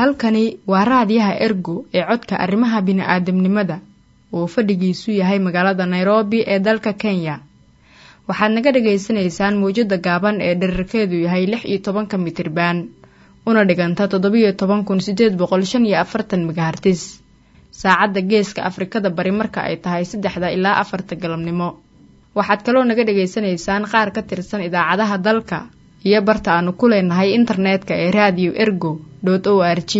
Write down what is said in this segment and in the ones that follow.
halkani waa raadiyaha ergo ee codka arrimaha bini'aadamnimada uu fadhigiisu yahay magaalada nairobi ee dalka kenya waxaad naga dhagaysanaysaan mawjadda gaaban ee dherarkeedu yahay lix iyo tobanka mitriban una dhiganta toddobiyo toban kun sideed boqol shan iyo afartan megahartis saacadda geeska afrikada bari marka ay tahay saddexda ilaa afarta galabnimo waxaad kaloo naga dhagaysanaysaan qaar ka tirsan idaacadaha dalka iyo barta aanu ku leenahay internetka ee radio ergo o r g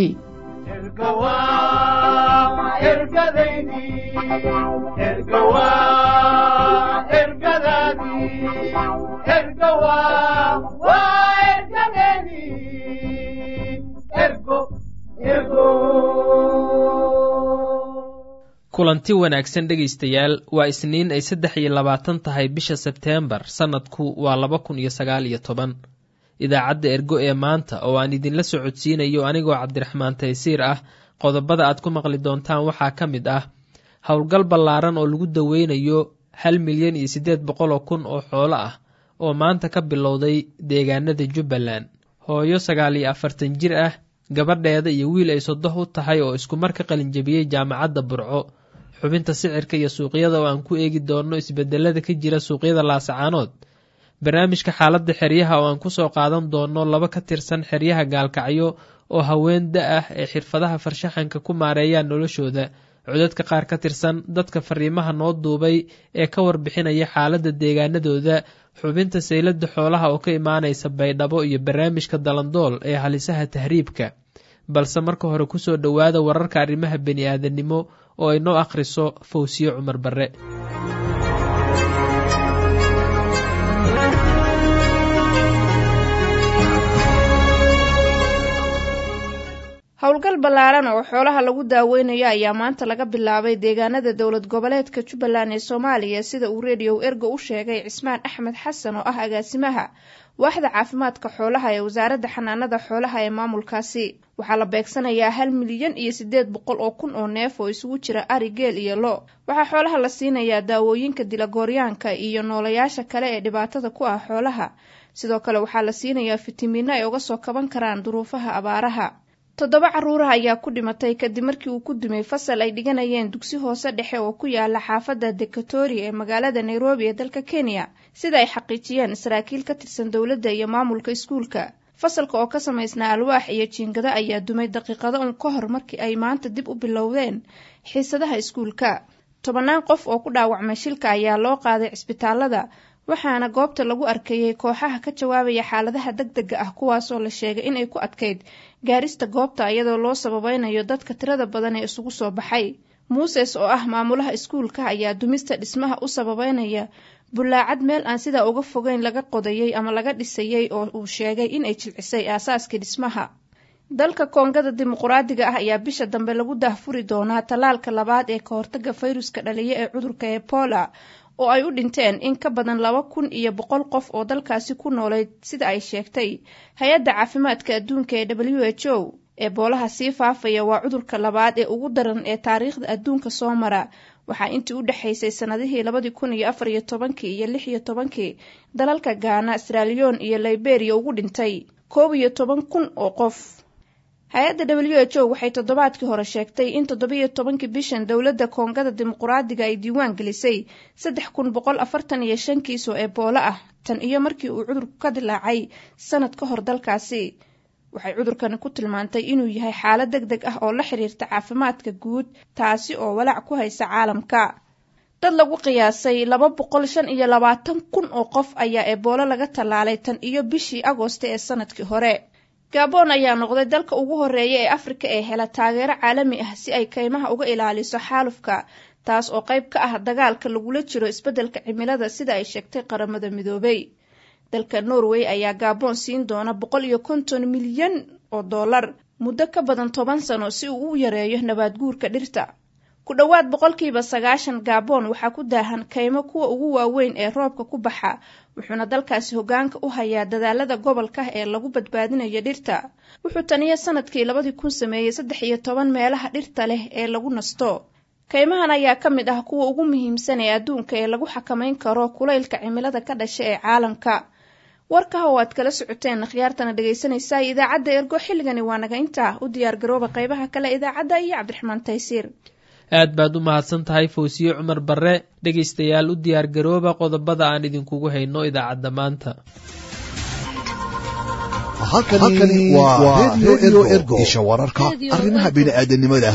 kulanti wanaagsan dhegaystayaal waa isniin ay saddex iyo labaatan tahay bisha sebteembar sannadku waa laba kun iyo sagaal iyo toban idaacadda ergo ee maanta oo aan idinla socodsiinayo anigoo cabdiraxmaan taysiir ah qodobada aad ku maqli doontaan waxaa ka mid ah howlgal ballaaran oo lagu daweynayo hal milyan iyo siddeed boqol oo kun oo xoolo ah oo maanta ka bilowday deegaanada jubbaland hooyo sagaal iyo afartan jir ah gabadheeda iyo wiil ay sodoh u tahay oo iskumar ka qalinjabiyey jaamacadda burco xubinta sicirka iyo suuqyada oo aan ku eegi doonno isbedelada ka jira suuqyada laasacaanood barnaamijka xaaladda xeryaha oo aan kusoo qaadan doono laba ka tirsan xeryaha gaalkacyo oo haween da ah ee xirfadaha farshaxanka ku maareeyaan noloshooda codadka qaar ka tirsan dadka fariimaha noo duubay ee ka warbixinaya xaaladda deegaanadooda xubinta saylada xoolaha oo ka imaanaysa baydhabo iyo barnaamijka dalandool ee halisaha tahriibka balse marka hore kusoo dhowaada wararka arrimaha bani-aadanimo oo ay noo akhriso fawsiye cumar barre howlgal ballaaran oo xoolaha lagu daaweynayo ayaa maanta laga bilaabay deegaanada dowlad goboleedka jubbaland ee soomaaliya sida uu rediyow ergo u sheegay cismaan axmed xasan oo ah agaasimaha waaxda caafimaadka xoolaha ee wasaaradda xanaanada xoolaha ee maamulkaasi waxaa la beegsanayaa hal milyan iyo siddeed boqol oo kun oo neef oo isugu jira ari geel iyo lo waxaa xoolaha la siinayaa daawooyinka dilagooryaanka iyo noolayaasha kale ee dhibaatada ku ah xoolaha sidoo kale waxaa la siinayaa fitamiino ay uga soo kaban karaan duruufaha abaaraha toddoba carruuraha ayaa ku dhimatay kadib markii uu ku dumay fasal ay dhiganayeen dugsi hoose dhexe oo ku yaala xaafadda dekatori ee magaalada nairobi ee dalka kenya sida ay xaqiijiyeen saraakiil ka tirsan dowladda iyo maamulka iskuulka fasalka oo ka samaysnaa alwaax iyo jiingado ayaa dumay daqiiqado un ka hor markii ay maanta dib u bilowdeen xiisadaha iskuulka tobannaan qof oo ku dhaawacmay shilka ayaa loo qaaday cisbitaalada waxaana goobta lagu arkayey kooxaha ka jawaabaya xaaladaha deg dega ah kuwaasoo la sheegay inay ku adkayd gaarista goobta iyadoo loo sababaynayo dadka tirada badan ee isugu soo baxay muuses oo ah maamulaha iskuulka ayaa dumista dhismaha u sababeynaya bullaacad meel aan sidaa uga fogeyn laga qodayey ama laga dhisayey oo uu sheegay inay jilcisay aasaaskii dhismaha dalka koongada dimuquraadiga ah ayaa bisha dambe lagu daahfuri doonaa tallaalka labaad ee ka hortaga fayruska dhaliya ee cudurka ebola oo ay u dhinteen in ka badan laba kun iyo boqol qof oo dalkaasi ku noolayd sida ay sheegtay hay-adda caafimaadka adduunka ee w h o eeboolaha sii faafaya waa cudurka labaad ee ugu daran ee taariikhda adduunka soo mara waxaa intii u dhexaysay sannadihii labadii kun iyo afar iyo tobankii iyo lix iyo tobankii dalalka gaana sraliyon iyo liberiya ugu dhintay koob iyo toban kun oo qof hay-adda w h o waxay toddobaadkii hore sheegtay in toddobiyo tobankii bishan dowladda koongada dimuquraadiga ay diiwaan gelisay saddex kun boqol afartan iyo shan kiis oo eboolo ah tan iyo markii uu cudurku ka dilaacay sanad ka hor dalkaasi waxay cudurkani ku tilmaantay inuu yahay xaalad deg deg ah oo la xiriirta caafimaadka guud taasi oo walaac ku haysa caalamka dad lagu qiyaasay laba boqol shan iyo labaatan kun oo qof ayaa eboolo laga tallaalay tan iyo bishii agoosta ee sanadkii hore gabon ayaa noqday dalka ugu horeeya ee afrika ee hela taageero caalami ah si ay kaymaha uga ilaaliso xaalufka taas oo qayb ka ah dagaalka lagula jiro isbeddelka cimilada sida ay sheegtay qaramada midoobay dalka norway ayaa gabon siin doona boqol iyo konton milyan oo dollar muddo ka badan toban sano si uu u yareeyo nabaad guurka dhirta ku dhowaad boqolkiiba sagaashan gabon waxaa ku daahan kaymo kuwa ugu waaweyn ee roobka ku baxa wuxuuna dalkaasi hoggaanka u hayaa dadaalada gobolka ee lagu badbaadinayo dhirta wuxuu taniyo sanadkii labadii kun sameeyey saddex iyo toban meelaha dhirta leh ee lagu nasto kaymahan ayaa ka mid ah kuwa ugu muhiimsan ee adduunka ee lagu xakamayn karo kulaylka cimilada ka dhasha ee caalamka warkaha oo aad kala socoteen khiyaartana dhegaysanaysaa idaacadda ergo xilligani waa naga intaa u diyaar garooba qaybaha kale idaacadda iyo cabdiraxmaan taysiir aad baad u mahadsan tahay fawsiye cumar barre dhegaystayaal u diyaar garooba qodobada aan idinkugu hayno idaacadda maanta halkani waa redio ergo isha wararka arrimaha bini'aadanimada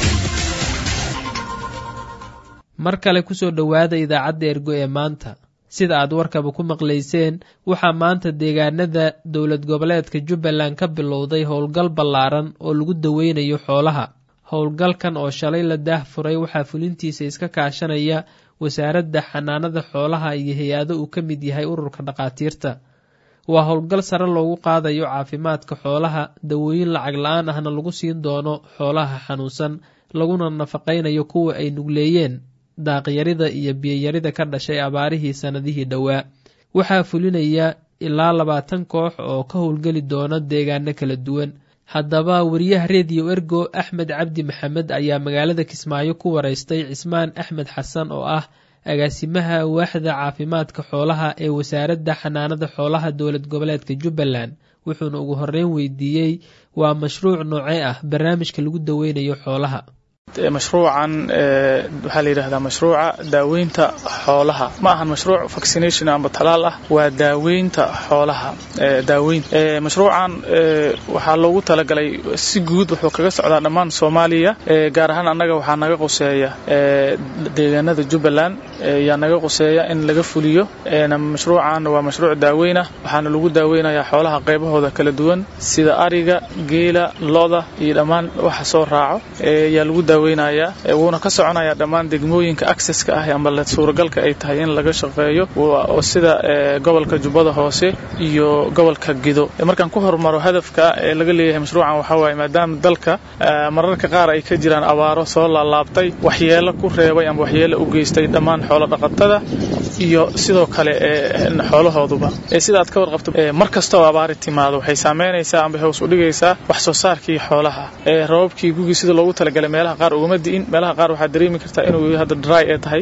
mar kale kusoo dhowaada idaacadda ergo ee maanta sida aad warkaba ku maqlayseen waxaa maanta deegaanada dowlad goboleedka jubbaland ka bilowday howlgal ballaaran oo lagu daweynayo xoolaha howlgalkan oo shalay la daah furay waxaa fulintiisa iska kaashanaya wasaaradda xanaanada xoolaha iyo hay-ado uu ka mid yahay ururka dhakhaatiirta waa howlgal sare loogu qaadayo caafimaadka xoolaha dawooyin lacag la-aan ahna lagu siin doono xoolaha xanuunsan laguna nafaqaynayo kuwa ay nugleeyeen daaqyarida iyo biyayarida ka dhashay abaarihii sannadihii dhowaa waxaa fulinaya ilaa labaatan koox oo ka howlgeli doona deegaano kala duwan haddaba wariyaha rediyo ergo axmed cabdi maxamed ayaa magaalada kismaayo ku wareystay cismaan axmed xasan oo ah agaasimaha waaxda caafimaadka xoolaha ee wasaaradda xanaanada xoolaha dowlad goboleedka jubbaland wuxuuna ugu horreyn weydiiyey waa mashruuc noocee ah barnaamijka lagu daweynayo xoolaha mashruucan waxaa la yidhahdaa mashruuca daaweynta xoolaha ma ahan mashruuc vaccination amba talaal ah waa daaweynta xoolaha daaweyn mashruucan waxaa loogu talagalay si guud wuxuu kaga socdaa dhammaan soomaaliya gaar ahaan annaga waxaa naga qoseeya deegaanada jubbaland yaa naga qoseeya in laga fuliyo mashruucan waa mashruuc daaweyn ah waxaana lagu daaweynayaa xoolaha qaybahooda kala duwan sida ariga geela loda iyo dhammaan waxa soo raaco yaa lagu daaweynaya wuuna ka soconayaa dhammaan degmooyinka acceska ah amba suuragalka ay tahay in laga shaqeeyo oo sida gobolka jubbada hoose iyo gobolka gido markaan ku hormaro hadafka ee laga leeyahay mashruucan waxaa waaye maadaama dalka mararka qaar ay ka jiraan abaaro soo laalaabtay waxyeelo ku reebay amba waxyeelo u geystay dhammaan xoolo dhaqatada iyo sidoo kale xoolahooduba sida aad ka warqabto mar kasta oo abaari timaado waxay saameynaysaa amba hoos u dhigaysaa wax soo saarkii xoolaha rababkii gugii sida loogu talagalay meelaha qaar ugama di'in meelaha qaar waxaad dareemi kartaa inuu hadda dry ee tahay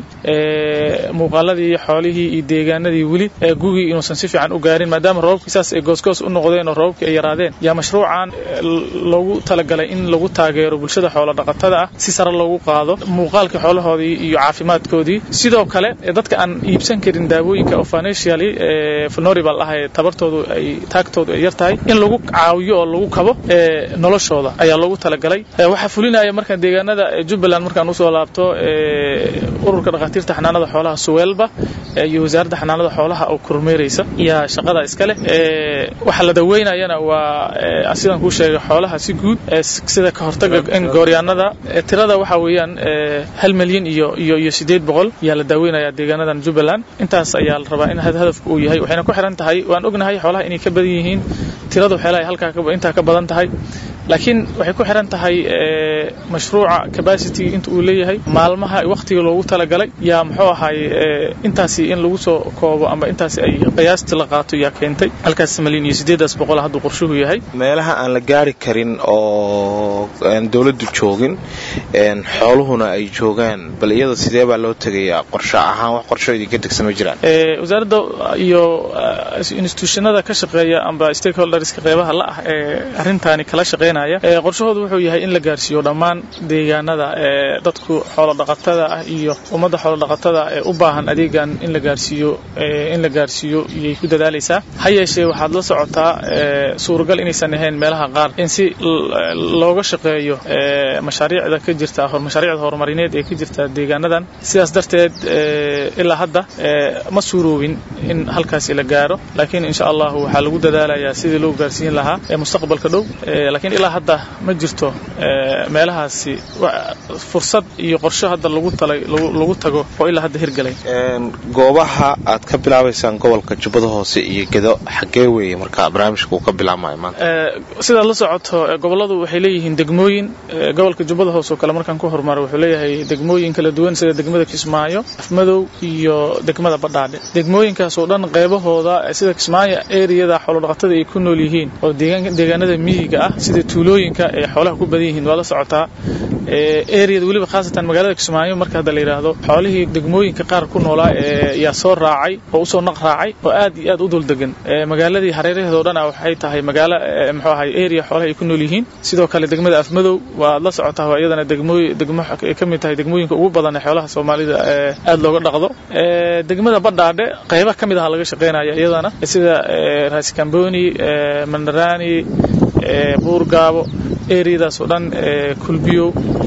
muuqaaladii iyo xoolihii iyo deegaanadii weli gugii inuusan si fiican u gaarin maadaama robabkii saas ay goosgoos u noqdeen oo robabkii ay yaraadeen yaa mashruucan loogu talagalay in lagu taageero bulshada xoolo dhaqatada ah si sare loogu qaado muuqaalkii xoolahoodii iyo caafimaadkoodii sidoo kale dadka aan iibsan karin daawooyinka oo financially vulnerable ah ee tabartoodu ay taagtoodu ay yar tahay in lagu caawiyo oo lagu kabo noloshooda ayaa loogu talagalay waxaa fulinaya markaan deegaanada jubbaland markaan usoo laabto ururka dhakhaatiirta xanaanada xoolaha suweelba iyo wasaaradda xanaanada xoolaha oo kormeeraysa yaa shaqada iskale waxa la daweynayana waa sidaan kuu sheegay xoolaha si guud sida ka hortaga in gooryaanada tirada waxa weeyaan hal milyan iyo iyo iyo sideed boqol yaa la daaweynaya deegaanadan jubbaland intaas ayaa la rabaa in hadafku uu yahay waxayna ku xiran tahay waan ognahay xoolaha inay ka badan yihiin tiradu waxyaalaha halkaa intaa ka badan tahay laakiin waxay ku xiran tahay mashruuca capacity inta uu leeyahay maalmaha waqtiga loogu talagalay yaa muxuu ahaay intaasi in lagu soo koobo ama intaasi ay qiyaasti la qaato yaa keentay halkaas malyan iyo sideedaas boqol hadduu qorshuhu yahay meelaha aan la gaari karin oo dowladdu joogin xooluhuna ay joogaan bal iyada sidee baa loo tegayaa qorsho ahaan wax qorsho idinka degsan ma jiraan wasaaradda iyo institutionada ka shaqeeya amba stakeholderska qeybaha la ah ee arrintaani kala shaqeynaya qorshahoodu wuxuu yahay in la gaarsiiyo dhammaan deegaanada ee dadku xoolodhaqatada ah iyo ummadda xoolodhaqatada ee u baahan adeegan in la gaarsiiyo in la gaarsiiyo iyay ku dadaalaysaa ha yeeshee waxaad la socotaa suuragal inaysan ahayn meelaha qaar in si looga shaqeeyo mashaariicda ka jirta mashaariicda horumarineed ee ka jirta deegaanadan sidaas darteed ilaa hadda ma suuroobin in halkaasi la gaaro laakiin insha allah waxaa lagu dadaalayaa sidii loo gaarsiin lahaa ee mustaqbalka dhow laakiin ilaa hadda ma jirto meelahaasi fursad iyo qorsho hadda lagu tago oo ilaa hadda hirgalay goobaha aad ka bilaabaysaan gobolka jubbada hoose iyo gedo xaggee weeye marka barnaamijka uu ka bilaabmayo maanta sidaad la socoto gobolladu waxay leeyihiin degmooyin gobolka jubbada hoose oo kale markaan ku horumaro wuxuu leeyahay degmooyin kala duwan sida degmada kismaayo afmadow iyo degmada badhaadhe degmooyinkaas oo dhan qaybahooda sida kismaayo eriyada xoolodhaqatada ay ku nool yihiin oo deegaanada miyiga ah sida tuulooyinka ee xoolaha ku badan yihiin waa la socotaa areada weliba khaasatan magaalada kismaayo marka hadda la yidhaahdo xoolihii degmooyinka qaar ku noolaa yaa soo raacay oo usoo naq raacay oo aad iyo aad u dul degan magaaladii hareeraheeda o dhan a waxay tahay magaalo muxuu ahay area xoolaha ay ku nool yihiin sidoo kale degmada afmadow waad la socotaa waa iyadana degmooy degmo ay ka mid tahay degmooyinka ugu badan ee xoolaha soomaalida aad looga dhaqdo degmada badhaadhe qayba ka mid aha laga shaqaynaya iyadana sida raskamboni mandarani buurgaabo eriyadaas oo dhan kulbiyow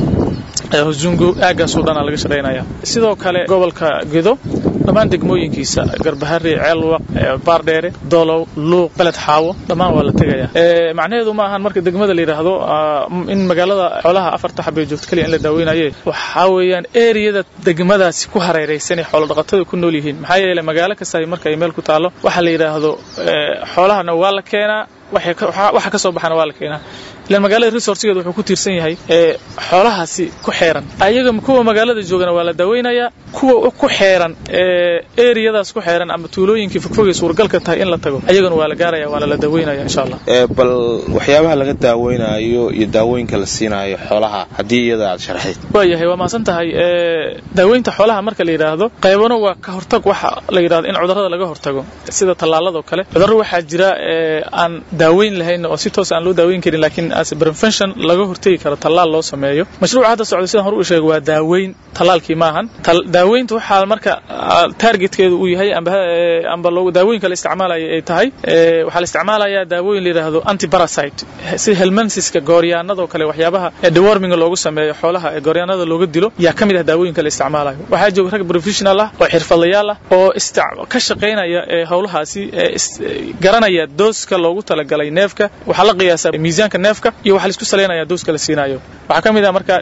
huzungo aagaasoo dhanaa laga shaqaynaya sidoo kale gobolka gedo dhammaan degmooyinkiisa garbahari ceelwaq baardheere dolow luuq beled xaawo dhammaan waa la tegaya macnaheedu ma ahan marka degmada la yidhaahdo in magaalada xoolaha afarta xabay joogto keliya in la daaweynaye waxaa weeyaan eriyada degmadaasi ku hareeraysan ee xoolodhaqatada ku nool yihiin maxaa yeele magaalo kasta marka ay meel ku taalo waxaa la yidhaahdo xoolahana waa la keenaa waxa ka soo baxana waa la keenaa ilan magaalada resourcegeeda wuxuu ku tiirsan yahay xoolahaasi ku xeeran ayaga kuwa magaalada joogana waa la daaweynayaa kuwa ku xeeran eriyadaas ku xeeran ama tuulooyinkii fogfogay suuragalka tahay in la tago ayagana waa la gaaraya waana la daaweynaya insha allah bal waxyaabaha laga daaweynayo iyo daawooyinka la siinayo xoolaha haddii iyada aad sharxayd waayahay waa mahadsan tahay daaweynta xoolaha marka la yidhaahdo qaybano waa ka hortag waxa la yidhahdo in cudurrada laga hortago sida tallaaladoo kale cudurro waxaa jira aan daaweyn lahayn oo si toos aan loo daaweyn karin laakiin as prevention laga hortegi karo tallaal loo sameeyo mashruuca hadda socda sidaan hore u sheegay waa daaweyn tallaalkii maahan daaweynta waxaa marka targetkeedu uu yahay amba amba loo daawooyinka la isticmaalaya ay tahay waxaa la isticmaalayaa daawooyin la yidhaahdo antiparasite sida helmansiska gooryaanadoo kale waxyaabaha deworminga loogu sameeyo xoolaha ee gooryaanada looga dilo yaa ka mid ah daawooyinka la isticmaalayo waxaa jooga rag professional ah oo xirfadlayaal ah oo ka shaqaynaya howlahaasi garanaya dooska loogu talagalay neefka waxaa la qiyaasaa miisaanka neefka iyo waxaa laisku salaynaya dooska la siinayo waxaa ka mid ah marka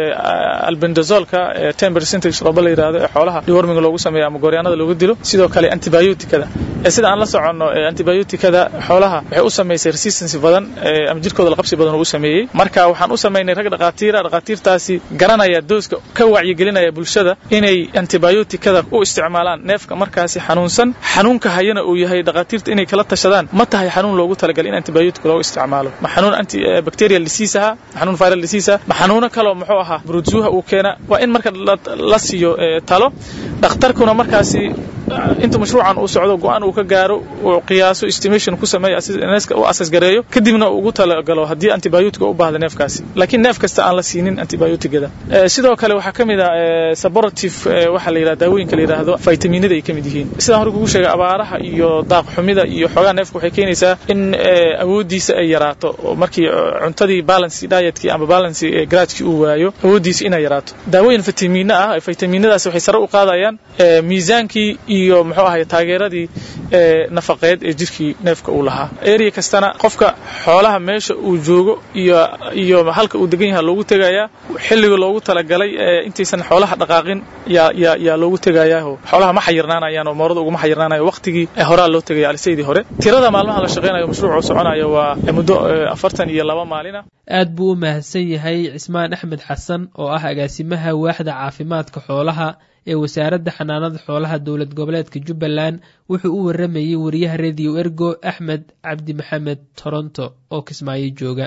albendazolka ten percentage rooba la yidhahdo ee xoolaha deworminga loogu sameeyo ama gooryaanada looga dilo sidoo kale antibioticada sida aan la soconno antibioticada xoolaha waxay u samaysay resistance badan ama jirkooda laqabsi badan uu u sameeyey marka waxaan u samaynay rag dhaqaatiira dhaqaatiirtaasi garanaya dooska ka wacyigelinaya bulshada inay antibioticada u isticmaalaan neefka markaasi xanuunsan xanuunka hayana uu yahay dhaqaatiirta inay kala tashadaan ma tahay xanuun loogu talagalay in antibiotic loogu isticmaalo ma xanuun anti bacterial disease aha ma xanuun viral disease ah ma xanuuno kaloo muxuu ahaa brutuha uu keena waa in marka la siiyo talo dhakhtarkuna markaasi inta mashruucan uu socdo go-aan uu ka gaaro uu qiyaaso estimation ku sameeyo neefka u asas gareeyo kadibna ugu talagalo haddii antibiotic u baahda neefkaasi laakiin neef kasta aan la siinin antibioticada sidoo kale waxaa ka mid ah supportive waxaa la yidhahda daawooyinka la yidhaahdo vitaminada ay ka mid yihiin sidaan hore kugu sheegay abaaraha iyo daaq xumida iyo xoogaa neefka waxay keenaysaa in awooddiisa ay yaraato oo markii cuntadii balancy dietkii ama balancy gradkii uu waayo awooddiisa inay yaraato daawooyin vitamina ah vitaminadaasi waxay sare u qaadayaan miisaankii iyo muxuu ahay taageeradii nafaqeed ee jirkii neefka uu lahaa area kastana qofka xoolaha meesha uu joogo iyo iyo halka uu degan yahay loogu tegayaa xilliga loogu talagalay intaysan xoolaha dhaqaaqin yaa yaa yaa loogu tegayaa xoolaha ma xayirnaanayaan oo moorada uguma xayirnaanayo waqtigii horaa loo tegaya alisaydii hore tirada maalmaha la shaqaynayo mashruucu soconayo waa muddo afartan iyo laba maalina aad buu u mahadsan yahay cismaan axmed xasan oo ah agaasimaha waaxda caafimaadka xoolaha ee wasaaradda xanaanada xoolaha dowlad goboleedka jubbaland wuxuu u waramayey wariyaha rediyo ergo axmed cabdi maxamed toronto oo kismaayo jooga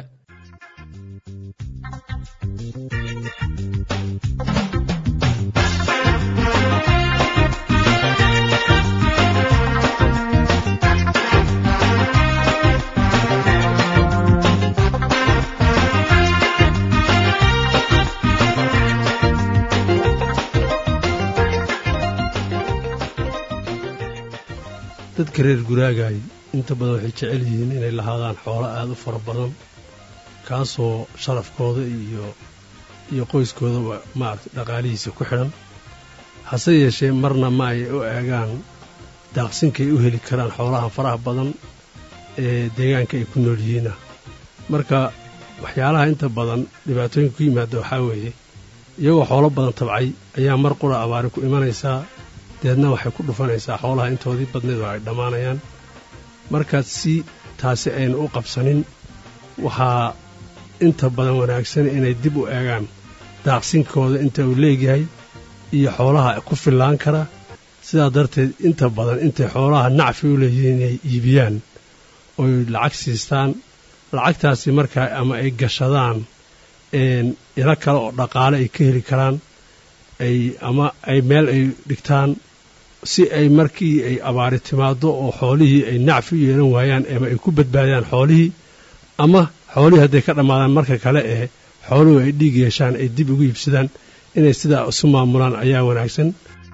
dadka reer guraagaay inta badan waxay jecel yihiin inay lahaadaan xoolo aada u fara badan kaasoo sharafkooda iyo iyo qoyskoodaba maaragtay dhaqaalihiisa ku xidhan hase yeeshee marna ma ay u eegaan daaqsinkay u heli karaan xoolaha faraha badan ee deegaanka ay ku nool yihiinna marka waxyaalaha inta badan dhibaatooyinka ku yimaada waxaa weeye iyagoo xoolo badan tabcay ayaa mar qura abaari ku imanaysaa deedna waxay ku dhufanaysaa xoolaha intoodii badnayd oo ay dhammaanayaan markaad si taasi aynu u qabsanin waxaa inta badan wanaagsan inay dib u eegaan daaqsinkooda inta uu leegyahay iyo xoolaha ku fillaan kara sidaa darteed inta badan intay xoolaha nacfi u leeyihiin inay iibiyaan oy lacag siistaan lacagtaasi markaa ama ay gashadaan ilo kale oo dhaqaale ay ka heli karaan ay ama ay meel ay dhigtaan si ay markii ay abaari timaado oo xoolihii ay nacfi u yeelan waayaan ama ay ku badbaadiyaan xoolihii ama xoolihii hadday ka dhammaadaan marka kale ee xooluhu ay dhiig yeeshaan ay dib ugu iibsadaan inay sidaa isu maamulaan ayaa wanaagsan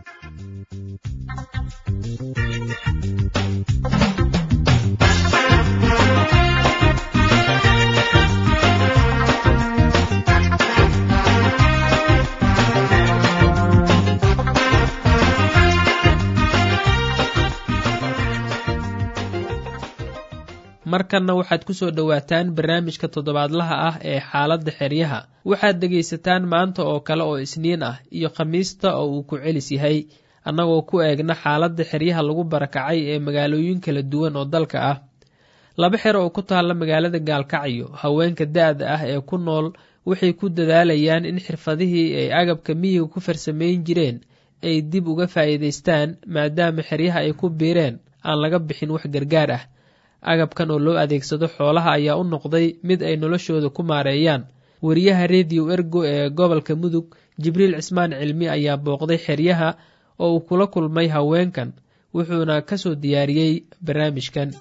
markanna waxaad ku soo dhowaataan barnaamijka toddobaadlaha ah ee xaaladda xeryaha waxaad dhegaysataan maanta oo kale oo isniin ah iyo khamiista oo uu ku celis yahay annagoo ku eegna xaaladda xeryaha lagu barakacay ee magaalooyin kala duwan oo dalka ah laba xer oo ku taalla magaalada gaalkacyo haweenka da-da ah ee ku nool waxay ku dadaalayaan in xirfadihii ay agabka miyiga ku farsamayn jireen ay dib uga faa'iidaystaan maadaama xeryaha ay ku biireen aan laga bixin wax gargaar ah agabkan oo loo adeegsado xoolaha ayaa u noqday mid ay noloshooda ku maareeyaan wariyaha rediyo ergo ee gobolka mudug jibriil cismaan cilmi ayaa booqday xeryaha oo uu kula kulmay haweenkan wuxuuna ka soo diyaariyey barnaamijkan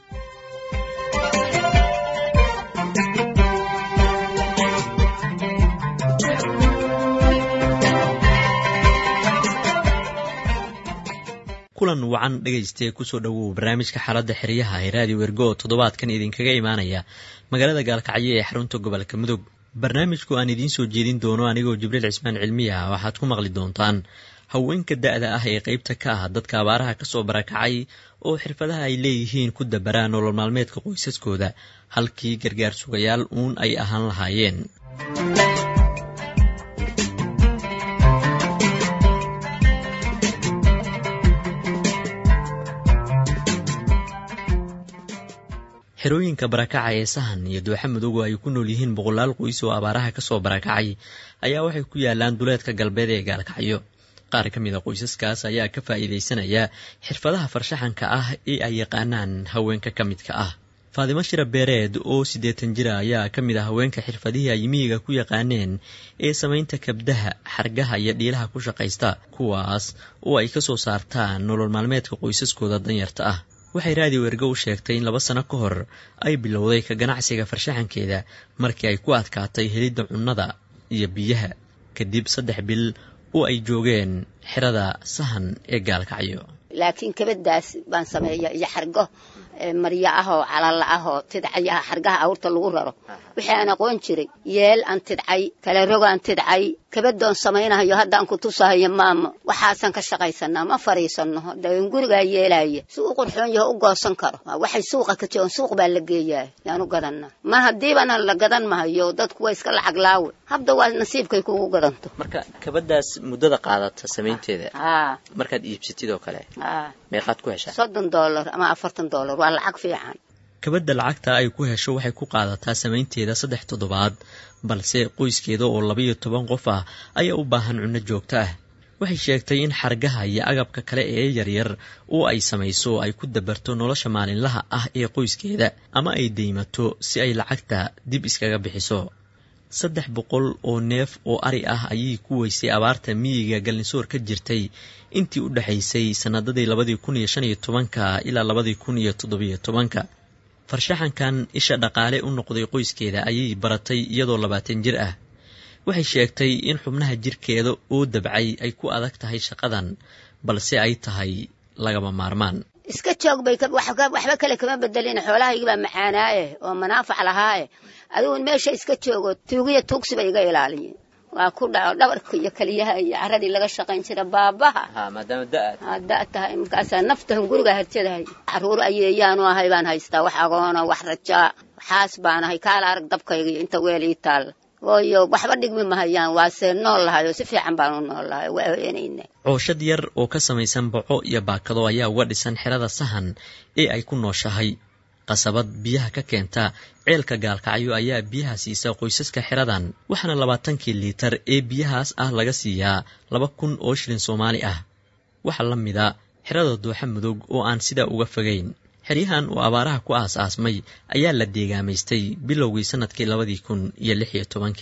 kulan wacan dhegaystae kusoo dhowow barnaamijka xaaladda xeryaha ee raadiyo wergo oo toddobaadkan idinkaga imaanaya magaalada gaalkacyo ee xarunta gobolka mudug barnaamijku aan idiin soo jeedin doono anigoo jibriil cismaan cilmiya waxaad ku maqli doontaan haweenka da-da ah ee qeybta ka ah dadka abaaraha kasoo barakacay oo xirfadaha ay leeyihiin ku dabaraan nolol maalmeedka qoysaskooda halkii gargaar sugayaal uun ay ahaan lahaayeen xerooyinka barakaca ee sahan iyo dooxa madoogo ay ku nool yihiin boqolaal qoys oo abaaraha kasoo barakacay ayaa waxay ku yaalaan duleedka galbeed ee gaalkacyo qaar ka mid a qoysaskaas ayaa ka faa'iidaysanaya xirfadaha farshaxanka ah ee ay yaqaanaan haweenka ka midka ah faadimo shira beereed oo siddeetan jira ayaa ka mid ah haweenka xirfadihii ay miyiga ku yaqaaneen ee samaynta kabdaha xargaha iyo dhiilaha ku shaqaysta kuwaas oo ay ka soo saartaan nolol maalmeedka qoysaskooda danyarta ah waxay raadiyo ergo u sheegtay in laba sano ka hor ay bilowday ka ganacsiga farshaxankeeda markii ay ku adkaatay helidda cunnada iyo biyaha kadib saddex bil oo ay joogeen xerada sahan ee gaalkacyo laakiin kabadaas baan sameeya iyo xargo maryo ah oo calalla ah oo tidcayaha xargaha awrta lagu raro wixii aan aqoon jiray yeel aan tidcay kala rogaan tidcay kabadoon samaynahayo haddaan ku tusahayo maamo waxaasaan ka shaqaysanaa ma fadhiisanno daen gurigaa yeelaya si u qurxoon yaho u goosan karo waxay suuqa ka joogan suuq baa la geeyaa yaan u gadanaa mar haddiibana la gadan mahayo dadku waa iska lacag laawe habda waa nasiibkay kugu gadanto marka kabadaas muddada qaadata samaynteeda haa markaad iibsatid oo kale haa meeqaad ku heshaa soddon dollar ama afartan dollar waa lacag fiican kabadda lacagta ay ku hesho waxay ku qaadataa samaynteeda saddex toddobaad balse qoyskeeda oo labaiyo toban qof ah ayaa u baahan cunno joogto ah waxay sheegtay in xargaha iyo agabka kale ee yaryar oo ay samayso ay ku dabarto nolosha maalinlaha ah ee qoyskeeda ama ay deymato si ay lacagta dib iskaga bixiso saddex boqol oo neef oo ari ah ayay ku weysay abaarta miyiga galnisoor ka jirtay intii u dhexaysay sannadadii labadii kun iyo shan iyo tobanka ilaa labadii kun iyo toddobiyo tobanka farshaxankan isha dhaqaale u noqday qoyskeeda ayay baratay iyadoo labaatan jir ah waxay sheegtay in xubnaha jirkeeda oo dabcay ay ku adag tahay shaqadan balse ay tahay lagama maarmaan iska joog bay waxba kale kama bedelin xoolahaygibaa macaanaaye oo manaafac lahaaye adigun meesha iska joogo tuugiya tuugsi bay iga ilaaliyeen waa ku dhaco dhabarka iyo keliyaha iyo caradii laga shaqayn jira baabaha maadaama da-aad aa da tahay markaasaa naftahan guriga harjadahay caruur ayeeyaanu ahay baan haystaa wax agoona wax rajaa waxaas baan ahay kaala arag dabkayga iyo inta weel ii taalla waayo waxba dhigmi mahayaan waase nool lahay oo si fiican baanu nool lahay waa heenayna cooshad yar oo ka samaysan boco iyo baakado ayaa uga dhisan xerada sahan ee ay ku nooshahay qasabad biyaha ka keenta ceelka gaalkacyo ayaa biyaha siisa qoysaska xeradan waxaana labaatankii liitar ee biyahaas ah laga siiyaa laba kun oo shilin soomaali ah waxaa la mida xerada dooxa mudug oo aan sidaa uga fogayn xeryahan oo abaaraha ku aas-aasmay ayaa la deegaamaystay bilowgii sannadkii labadii kun iyo lix iyo tobankii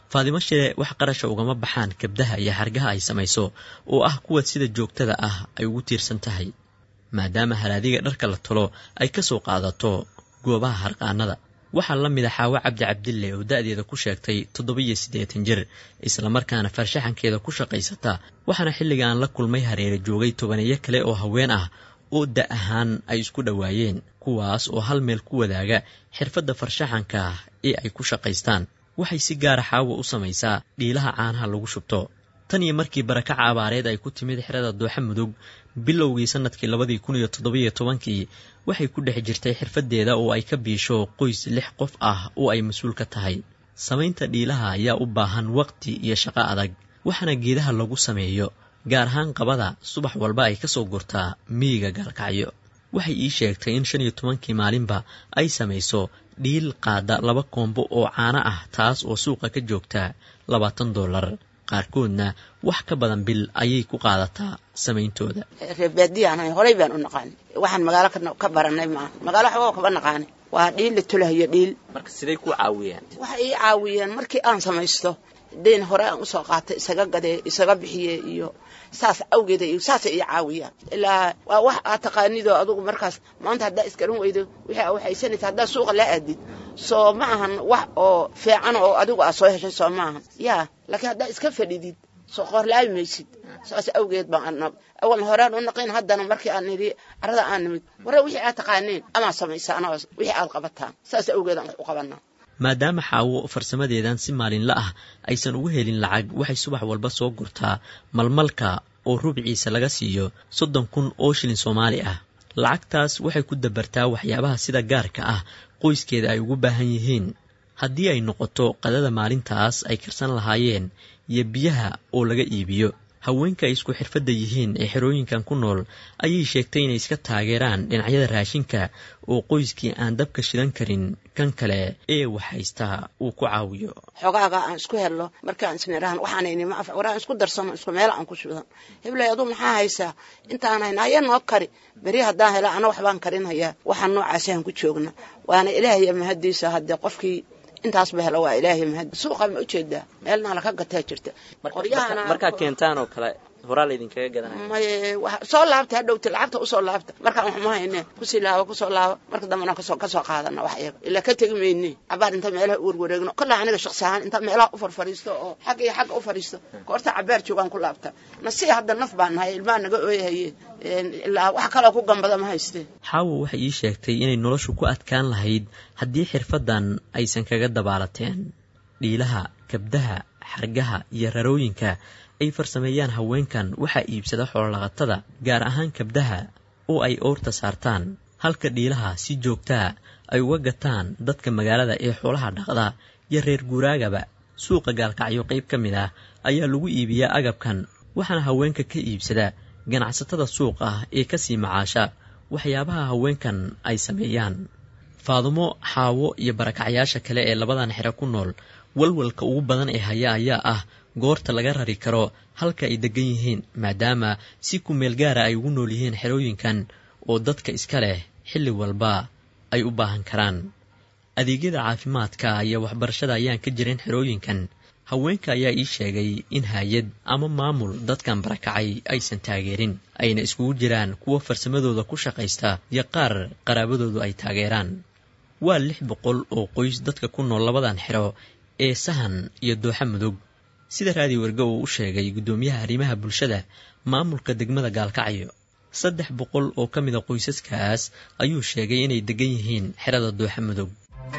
faadimo shire wax qarasha ugama baxaan kabdaha iyo xargaha ay samayso oo ah kuwa sida joogtada ah ay ugu tiirsan tahay maadaama haraadiga dharka la tolo ay ka soo qaadato goobaha harqaanada waxaa la mid a xaawo cabdi cabdille oo da-deeda ku sheegtay toddoba-iyo siddeetan jir islamarkaana farshaxankeeda ku shaqaysata waxaana xilligaan la kulmay hareere joogay tobaneeyo kale oo haween ah oo da ahaan ay isku dhowaayeen kuwaas oo hal meel ku wadaaga xirfadda farshaxanka ee ay ku shaqaystaan waxay si gaara xaawo u samaysaa dhiilaha caanaha lagu shubto tan iyo markii barakaca abaareed ay ku timid xerada dooxa mudug bilowgii sannadkii labadii kun iyo toddobiyo tobankii waxay ku dhex jirtay xirfaddeeda oo ay ka biisho qoys lix qof ah oo ay mas-uul ka tahay samaynta dhiilaha ayaa u baahan waqti iyo shaqo adag waxaana geedaha lagu sameeyo gaar ahaan qabada subax walba ay ka soo gurtaa miyiga gaalkacyo waxay ii sheegtay in shan iyo tobankii maalinba ay samayso dhiil qaada laba koombo oo caano ah taas oo suuqa ka joogta labaatan dollar qaarkoodna wax ka badan bil ayay ku qaadataa samayntooda reebaadiyaanahay horay baan u naqaanay waxaan magaalo ka baranay maaha magaalo waxba kaba naqaanay waa dhiil la tulahayo dhiil marka siday ku caawiyaan waxay ii caawiyeen markii aan samaysto dayn hore aan usoo qaatay isaga gadee isaga bixiye iyo saas awgeeda iyo saasay ii caawiyaan ilaa waa wax aad taqaanidoo adugu markaas maanta haddaa iskaran weydo wixii aa waxaysanaysa haddaa suuqa laa aadid soo ma ahan wax oo fiican oo adigu aad soo heshay soo ma ahan yaa laakiin haddaa iska fadhidid soo qoorlaabi maysid saas awgeed baan awal horaan u naqin haddana markii aan nidhi carada aan nimid warre wixii aad taqaaneen amaa samaysaan oo wixii aad qabataan saas awgeed aan wax u qabanaa maadaama xaawo farsamadeedan si maalinla ah aysan ugu helin lacag waxay subax walba soo gurtaa malmalka oo rubciisa laga siiyo soddon kun oo shilin soomaali ah lacagtaas waxay ku dabartaa waxyaabaha sida gaarka ah qoyskeeda ay ugu baahan yihiin haddii ay noqoto qadada maalintaas ay karsan lahaayeen iyo biyaha oo laga iibiyo haweenka ay isku xirfadda yihiin ee xerooyinkan ku nool ayay sheegtay inay iska taageeraan dhinacyada raashinka oo qoyskii aan dabka shidan karin kan kale ee wax haystaa uu ku caawiyo xogaaga aan isku helno markaan isnirahan waxaanaynima af waraan isku darsano isku meel aan ku shidan hiblay aduu maxaa haysaa intaan hayna haya noo kari beri haddaan hela ana waxbaan karinhayaa waxaan noocaasaan ku joogna waana ilaahay mahadiisa haddee qofkii intaasba helo waa ilaahay mahad suuqa ma ujeedaa meelna laka gataa jirta markaad keentaan oo kale horaa laydinkaga gadanaya maye soo laabta hadhowta lacagta usoo laabta markaan waxma hayne kusii laaba kusoo laaba marka dambena kasoo kasoo qaadana wax iyaga ilaa ka tegi mayne cabaar inta meelaha u warwareegno kolla aniga shaqsi ahaan inta meelaha u farfariisto oo xagga iyo xagga u fariisto koorta cabaar joogaan ku laabta nasi hadda naf baan nahay ilmaha naga ooyahaye ilaa wax kaloo ku gambada ma haystee xaawo waxay ii sheegtay inay noloshu ku adkaan lahayd haddii xirfaddan aysan kaga dabaalateen dhiilaha kabdaha xargaha iyo rarooyinka ay farsameeyaan haweenkan waxaa iibsada xoololaqatada gaar ahaan kabdaha oo ay oorta saartaan halka dhiilaha si joogtaa ay uga gataan dadka magaalada ee xoolaha dhaqda iyo reer guuraagaba suuqa gaalkacyo qayb ka mid ah ayaa lagu iibiyaa agabkan waxaana haweenka ka iibsada ganacsatada suuqa ee kasii macaasha waxyaabaha haweenkan ay sameeyaan faadumo xaawo iyo barakacyaasha kale ee labadan xero ku nool walwalka ugu badan ee haya ayaa ah goorta laga rari karo halka ay degan yihiin maadaama si ku meel gaara ay ugu nool yihiin xerooyinkan oo dadka iska leh xilli walba ay u baahan karaan adeegyada caafimaadka iyo waxbarashada ayaan ka jirin xerooyinkan haweenka ayaa ii sheegay in hay-ad ama maamul dadkan barakacay aysan taageerin ayna iskugu jiraan kuwa farsamadooda ku shaqaysta iyo qaar qaraabadoodu ay taageeraan waa lix boqol oo qoys dadka ku nool labadan xero ee sahan iyo dooxa mudug sida raadi werge uu u sheegay guddoomiyaha arrimaha bulshada maamulka degmada gaalkacyo saddex boqol oo ka mida qoysaskaas ayuu sheegay inay degan yihiin xerada dooxa mudug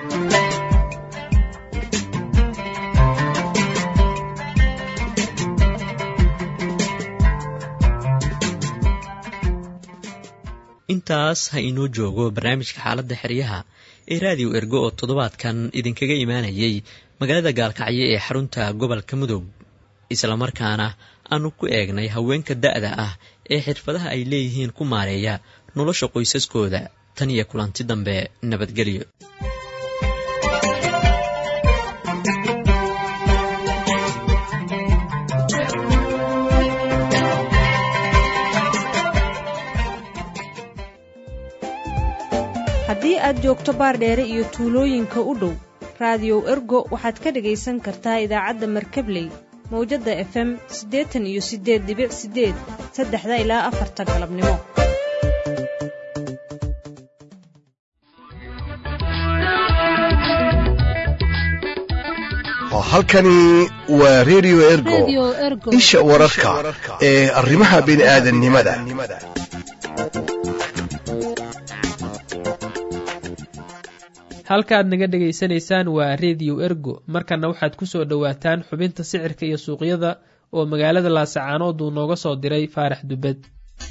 intaas ha inoo joogo barnaamijka xaaladda xeryaha ee raadiyo ergo oo toddobaadkan idinkaga imaanayay magaalada gaalkacyo ee xarunta gobolka mudug islamarkaana aanu ku eegnay haweenka da'da ah ee xirfadaha ay leeyihiin ku maareeya nolosha qoysaskooda tan iyo kulanti dambe nabadgelyo haddii aad joogto baardheere iyo tuulooyinka u dhow raadiyow ergo waxaad ka dhegaysan kartaa idaacadda markabley mawjadda efem siddeetan iyo siddeed dibic siddeed saddexda ilaa afarta galabnimo halkani waa redio ergo isha wararka ee arrimaha bini'aadanimada halka aad naga dhegaysanaysaan waa rediyo ergo markana waxaad ku soo dhowaataan xubinta sicirka iyo suuqyada oo magaalada laasacaanood uu nooga soo diray faarax dubad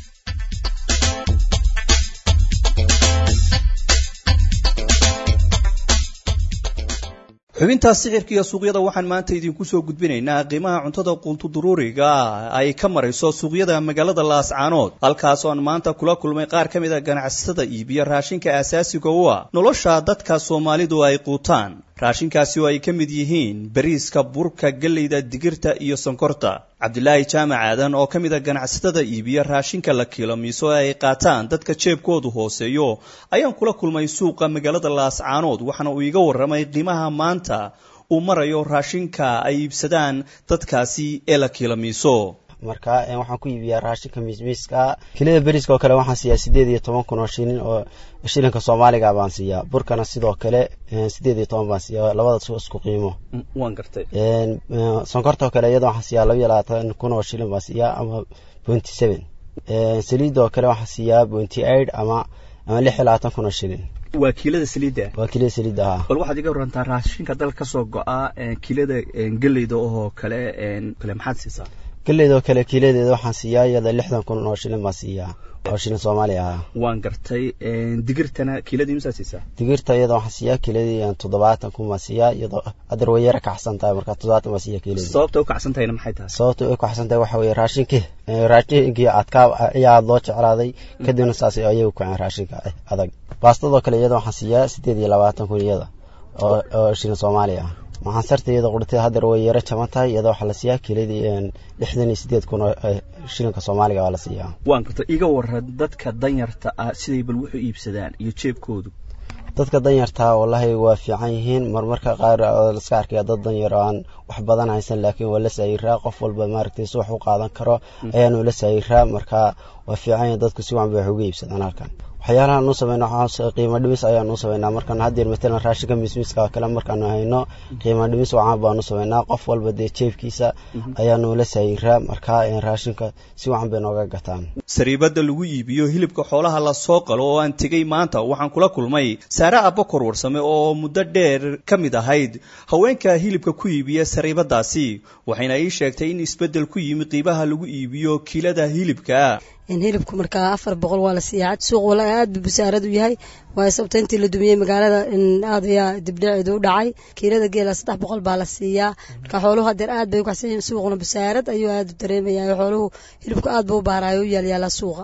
xubintaas sicirka iyo suuqyada waxaan maanta idinku soo gudbinaynaa qiimaha cuntada quuntuduruuriga ay ka marayso suuqyada magaalada laascaanood halkaasoo aan maanta kula kulmay qaar ka mid a ganacsatada iibiya raashinka aasaasiga u ah nolosha dadka soomaalidu ay quutaan raashinkaasi oo ay ka mid yihiin bariiska burka galleyda digirta iyo sonkorta cabdilaahi jaamac aadan oo ka mid a ganacsatada iibiya raashinka la kiilamiiso ee ay qaataan dadka jeebkoodu hooseeyo ayaan kula kulmay suuqa magaalada laascaanood waxaana uu iga warramay qiimaha maanta uu marayo raashinka ay iibsadaan dadkaasi ee la kiilamiiso marka waxaan ku iibiyaa raashinka miismiiska kilida beriska oo kale waxaan siiyaa sideed iyo toban kun oo shilin oo shilinka soomaaliga baan siiyaa burkana sidoo kale sideed iyo toban baan siiyaa labada isku qiimo waan gartay sonkorta oo kale iyada waxaan siiyaa laba iyo labaatan kun oo shilin baan siiyaa ama twenty seven saliidda oo kale waxaan siiyaa twenty eight ama ama lix iyo labaatan kun oo shilin waa kiilada saliidda waa kiilada saliidda ha bal waxaad iga warantaa raashinka dal ka soo go-a kiilada geleyda oo kale kale maxaad siisaa galleyda oo kale kiiladeeda waxaan siiyaa iyada lixdan kun oo shilin baan siiyaa oo shilin soomaaliya ah waan gartay digirtana kiiladii misaa siisaa digirta iyada waxaan siiyaa kiiladii toddobaatan kun baan siiyaa iyadoo hadeer way yara kacsan tahay marka toddobaatan baan siiyaa kiiladii sababta u kacsan tahayna maxay tahay sababta u kacsan tahay waxa weeye raashinkii raashinkii adkaa ayaa loo jeclaaday kadibna saas ayay u kaceen raashinka adag baastadoo kale iyada waxaan siiyaa sideed iyo labaatan kun iyada oo oo shilin soomaaliya ah waxaan sarta iyada qurtay hadeer way yaro jaban tahay iyada waxaa la siiyaa kiiladii lixdan iyo sideed kun oo shilinka soomaaliga waa la siiyaa waan garta iga waran dadka danyarta ah siday bal wuxuu iibsadaan iyo jeebkoodu dadka danyartaa wallahi waa fiican yihiin marmarka qaar laska arkaya dad danyar oo aan wax badan haysan laakiin waa la saayiraa qof walba maaragtay si wax u qaadan karo ayaanu la saayiraa marka waa fiican yihiin dadku si wacan bay wax uga iibsadaan halkan waxyaalaha nu sameyna qiimo dhimis ayaanu sameynaa markaan hadeer matalan raashinka mismiiska oo kale markaanu hayno qiimo dhimis wacan baanu sameynaa qof walba dee jeebkiisa ayaanu la saayiraa marka raashinka si wacan bay nooga gataan sariibada lagu iibiyo hilibka xoolaha la soo qalo oo aan tegey maanta waxaan kula kulmay saare abakor warsame oo muddo dheer ka mid ahayd haweenka hilibka ku iibiya sariibadaasi waxayna ii sheegtay in isbeddel ku yimi qiimaha lagu iibiyo kiilada hilibka hilibku markaa afar boqol waa la siiyaa suuq wala aad bu basaarad u yahay waayo sababta intii la dumiyey magaalada aad ayaa dibdhaceedu u dhacay kiilada geela saddex boqol baa la siiyaa marka xooluhu hadeer aad bay u kacsan yihiin suuquna basaarad ayuu aad u dareemaya xooluhu hilibku aad buu u baaraayo u yaalyaalaa suuqa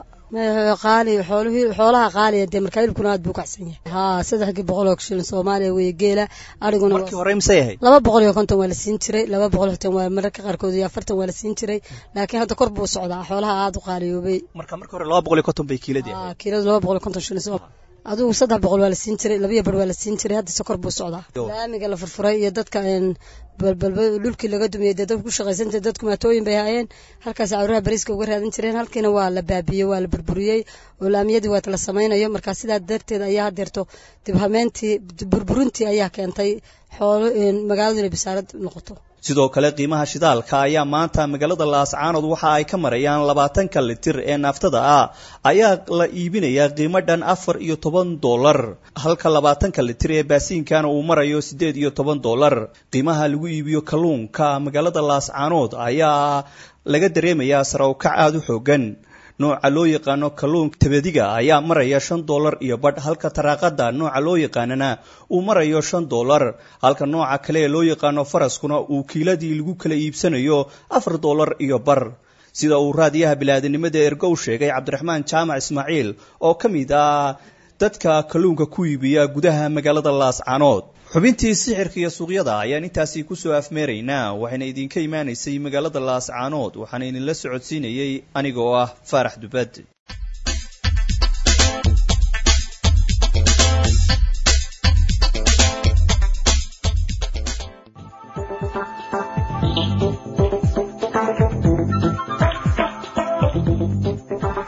qaali xoolaha qaaliya dee markaa hilibkuna aad buu kacsan yahay haa saddexdii boqol oo shilin soomaaliya weeye geela ariguna markii hore misay ahayd laba boqol iyo konton waa la siin jiray laba boqol iyo konton waa mararka qaarkood iyo afartan waa la siin jiray laakiin hadda kor buu socdaa xoolaha aad u qaaliyoobay marka marka hore laba boqol iyo konton bay kiiladii ahayd kiiladu laba boqol iyo konton shilin adigu saddex boqol waa la siin jiray labiyo bar waa la siin jiray hadda sokor buu socdaa laamiga la furfuray iyo dadka balbalba dhulkii laga dumiyey dee dadku ku shaqaysantay dadku maatooyin bay haayeen halkaas cawraha bariiska uga raadan jireen halkiina waa la baabiyey waa la burburiyey oo laamiyadii waata la samaynayo markaa sidaa darteed ayaa hadeerto dibhameentii burburintii ayaa keentay xoolo magaaladu inay bisaarad noqoto sidoo kale qiimaha shidaalka ayaa maanta magaalada laascaanood waxa ay ka marayaan labaatanka litir ee naaftada ah ayaa la iibinayaa qiimo dhan afar iyo toban dollar halka labaatanka litir ee baasiinkana uu marayo siddeed iyo toban dollar qiimaha lagu iibiyo kalluunka magaalada laascaanood ayaa laga dareemayaa sarawkac aada u xoogan nooca loo yaqaano kalluunka tabadiga ayaa maraya shan dollar iyo badh halka taraaqada nooca loo yaqaanana uu marayo shan dollar halka nooca kale ee loo yaqaano faraskuna uu kiiladii lagu kala iibsanayo afar dollar iyo bar sida uu raadiyaha bilaadanimada ergow sheegay cabdiraxmaan jaamac ismaaciil oo ka mid ah dadka kalluunka ku iibiya gudaha magaalada laascaanood xubintii sixirka iyo suuqyada ayaan intaasi kusoo afmeeraynaa waxayna idinka imaanaysay magaalada laascaanood waxaana idinla socodsiinayey aniga oo ah faarax dubad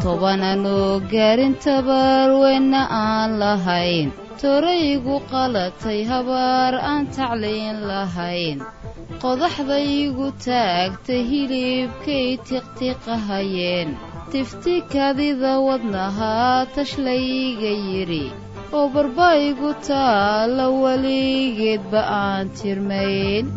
tobananoo gaarin tabarweyna aan lahayn toraygu qalatay habaar aan tacliin lahayn qodaxdaygu taagtay hilibkay tiqtiqahayeen tifti kadida wadnahaa tashlayga yidhi oo barbaygu taalla weligeedba aan tirmayn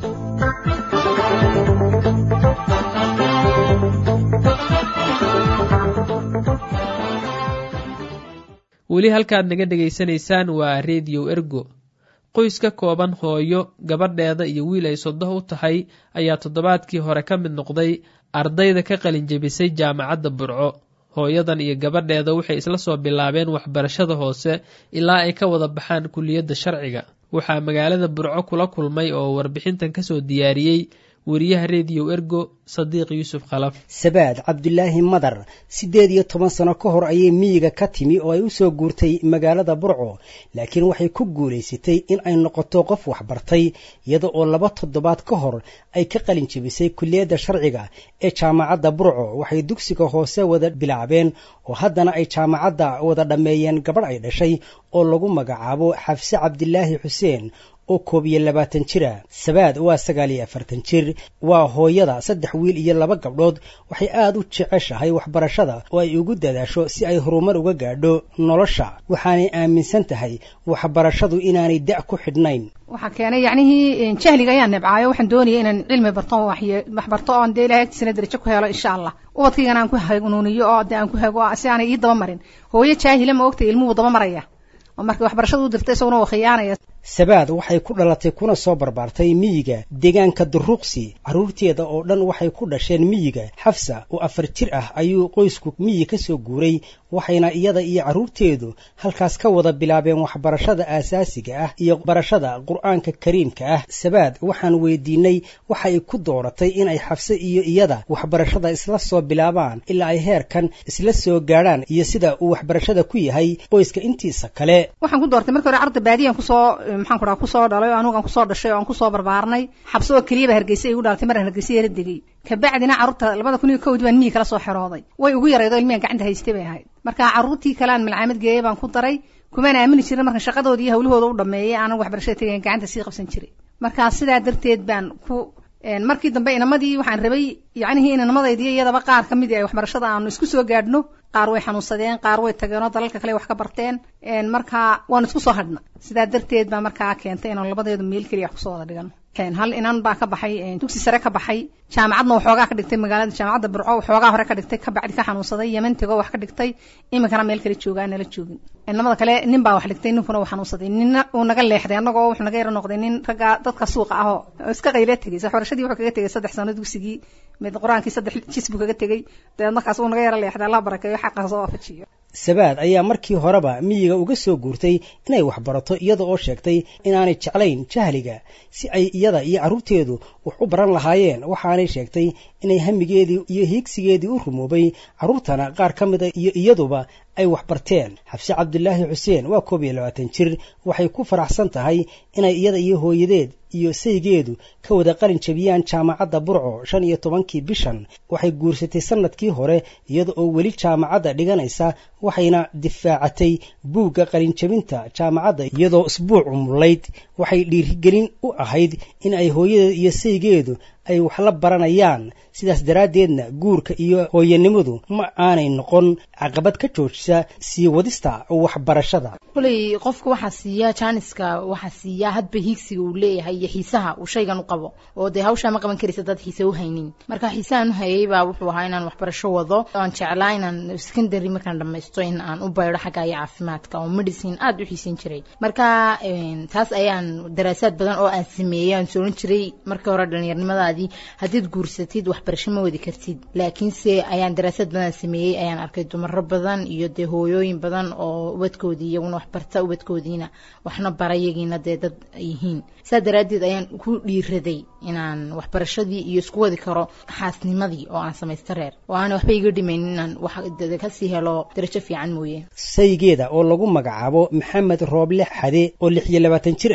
weli halkaad naga dhegaysanaysaan waa rediyo ergo qoys ka kooban hooyo gabadheeda iyo wiil ay sodoh u tahay ayaa toddobaadkii hore ka mid noqday ardayda ka qalinjebisay jaamacadda burco hooyadan iyo gabadheeda waxay isla soo bilaabeen waxbarashada hoose ilaa ay ka wada baxaan kuliyadda sharciga waxaa magaalada burco kula kulmay oo warbixintan kasoo diyaariyey wariyaha rediyo ergo sadiiq yuusuf khalaf sabaad cabdulaahi madar siddeed iyo toban sano ka hor ayay miyiga ka timi oo ay u soo guurtay magaalada burco laakiin waxay ku guulaysatay in ay noqoto qof waxbartay iyada oo laba toddobaad ka hor ay ka qalin jebisay kuliyadda sharciga ee jaamacadda burco waxay dugsiga hoose wada bilaabeen oo haddana ay jaamacadda wada dhammeeyeen gabadh ay dhashay oo lagu magacaabo xafse cabdilaahi xuseen oo koob iyo labaatan jira sabaad waa sagaal iyo afartan jir waa hooyada saddex wiil iyo laba gabdhood waxay aada u jeceshahay waxbarashada oo ay ugu dadaasho si ay horumar uga gaadho nolosha waxaanay aaminsan tahay waxbarashadu inaanay da' ku xidhnayn waxaa keenay yacnihii jahliga ayaan nibcaayo waxaan doonaya inaan cilmi barto waxbarto oon dee ilahay agtiisana darajo ku helo insha allah ubadkaygana aan ku hanuuniyo oo de aan ku hago si aanay ii daba marin hooyo jaahila ma ogtay ilmuhu daba maraya oo markii waxbarashada u dirtay isaguna waa khiyaanaya sabaad waxay ku dhalatay kuna soo barbaartay miyiga deegaanka duruuqsi carruurteeda oo dhan waxay ku dhasheen miyiga xafsa oo afar jir ah ayuu qoysku miyi ka soo guuray waxayna iyada iyo carruurteedu halkaas ka wada bilaabeen waxbarashada aasaasiga ah iyo barashada qur-aanka kariimka ah sabaad waxaan weydiinay waxa ay ku dooratay inay xafse iyo iyada waxbarashada isla soo bilaabaan ilaa ay heerkan isla soo gaadhaan iyo sida uu waxbarashada ku yahay qoyska intiisa kale waxaan ku doortay markii hore arda baadiyan kusoo maxaan ku dhaha kusoo dhalay oo anugaan kusoo dhashay oo aan kusoo barbaarnay xabse oo keliyaba hargeysa igu dhalatay maraan hargeysa yara degay kabacdina carruurta labada kun iyo kowdii baan miyi kala soo xerooday way ugu yaraydo ilmihan gacanta haystay bay ahayd marka carruurtii kale aan malcaamad geeyay baan ku daray kumaan aamini jirin markan shaqadoodii iyo hawlahooda u dhameeyay aanan waxbarashada tegayn gacanta sii qabsan jiray marka sidaa darteed baan ku markii dambe inamadii waxaan rabay yacnihii inanimadaydii iyadaba qaar ka mid ay waxbarashada aanu isku soo gaadhno qaar way xanuunsadeen qaar way tageenoo dalalka kale wax ka barteen marka waanu isku soo hadhna sidaa darteed baa markaa keentay inaanu labadeedu meel keliya wax kusoo wada dhigano hal inan baa ka baxay dugsi sare ka baxay jaamacadna waxoogaa ka dhigtay magaalada jaamacadda burco waxoogaa hore ka dhigtay kabacdi ka xanuunsaday yemen tego wax ka dhigtay iminkana meel kale joogaa nala joogin inamada kale nin baa wax dhigtay ninkuna uu xanuunsaday ninna uu naga leexday annagoo wuxuu naga yaro noqday nin ragga dadka suuqa ah oo iska qayla tegay waxbarashadii wuxuu kaga tegay saddex sano dugsigii mid qur-aankii saddex jis buu kaga tegey dabeed markaas uu naga yaro leexday allah barakeeyo xaqa soo waafajiyo sabaad ayaa markii horeba miyiga uga soo guurtay inay waxbarato iyada oo sheegtay inaanay jeclayn jahliga si ay iyada iyo carruurteedu wax u baran lahaayeen waxaanay sheegtay inay hamigeedii iyo hiigsigeedii u rumoobay carruurtana qaar ka mida iyo iyaduba ay waxbarteen xabse cabdulaahi xuseen waa koob iyo labaatan jir waxay ku faraxsan tahay inay iyada iyo hooyadeed iyo saygeedu ka wada qalin jabiyaan jaamacadda burco shan iyo tobankii bishan waxay guursatay sanadkii hore iyada oo weli jaamacadda dhiganaysa waxayna difaacatay buugga qalinjabinta jaamacadda iyadoo isbuuc umulayd waxay dhiirigelin u ahayd in ay hooyadeed iyo saygeedu ay wax la baranayaan sidaas daraaddeedna guurka iyo hooyanimadu ma aanay noqon caqabad ka joojisa sii wadista waxbarashada kuley qofka waxaa siiya jaaniska waxaa siiya hadba hiigsiga uu leeyahay iyo xiisaha uu shaygan u qabo oo dee hawshaa ma qaban karaysa dad xiise u haynin marka xiisahan u hayay baa wuxuu ahaa inaan waxbarasho wado aan jeclaa inaan secondary markaan dhamaysto in aan u baydho xagga iyo caafimaadka oo medicine aada u xiisan jiray marka taas ayaan daraasaad badan oo aan sameeyey aan sooran jiray markii hore dhalinyarnimadaadii haddiid guursatid waxbarasho ma wadi kartid laakiinse ayaan daraasaad badan sameeyey ayaan arkay dumaro badan iyo dee hooyooyin badan oo ubadkoodii iyaguna waxbarta ubadkoodiina waxna bara yagiina dee dad yihiin saa daraaddeed ayaan ku dhiiraday inaan waxbarashadii iyo isku wadi karo xaasnimadii oo aan samaysto reer oo aana waxba iga dhimayn inaan wax kasii helo darajo fiican mooye saygeeda oo lagu magacaabo maxamed rooble xade oo lix iyo labaatan jir ah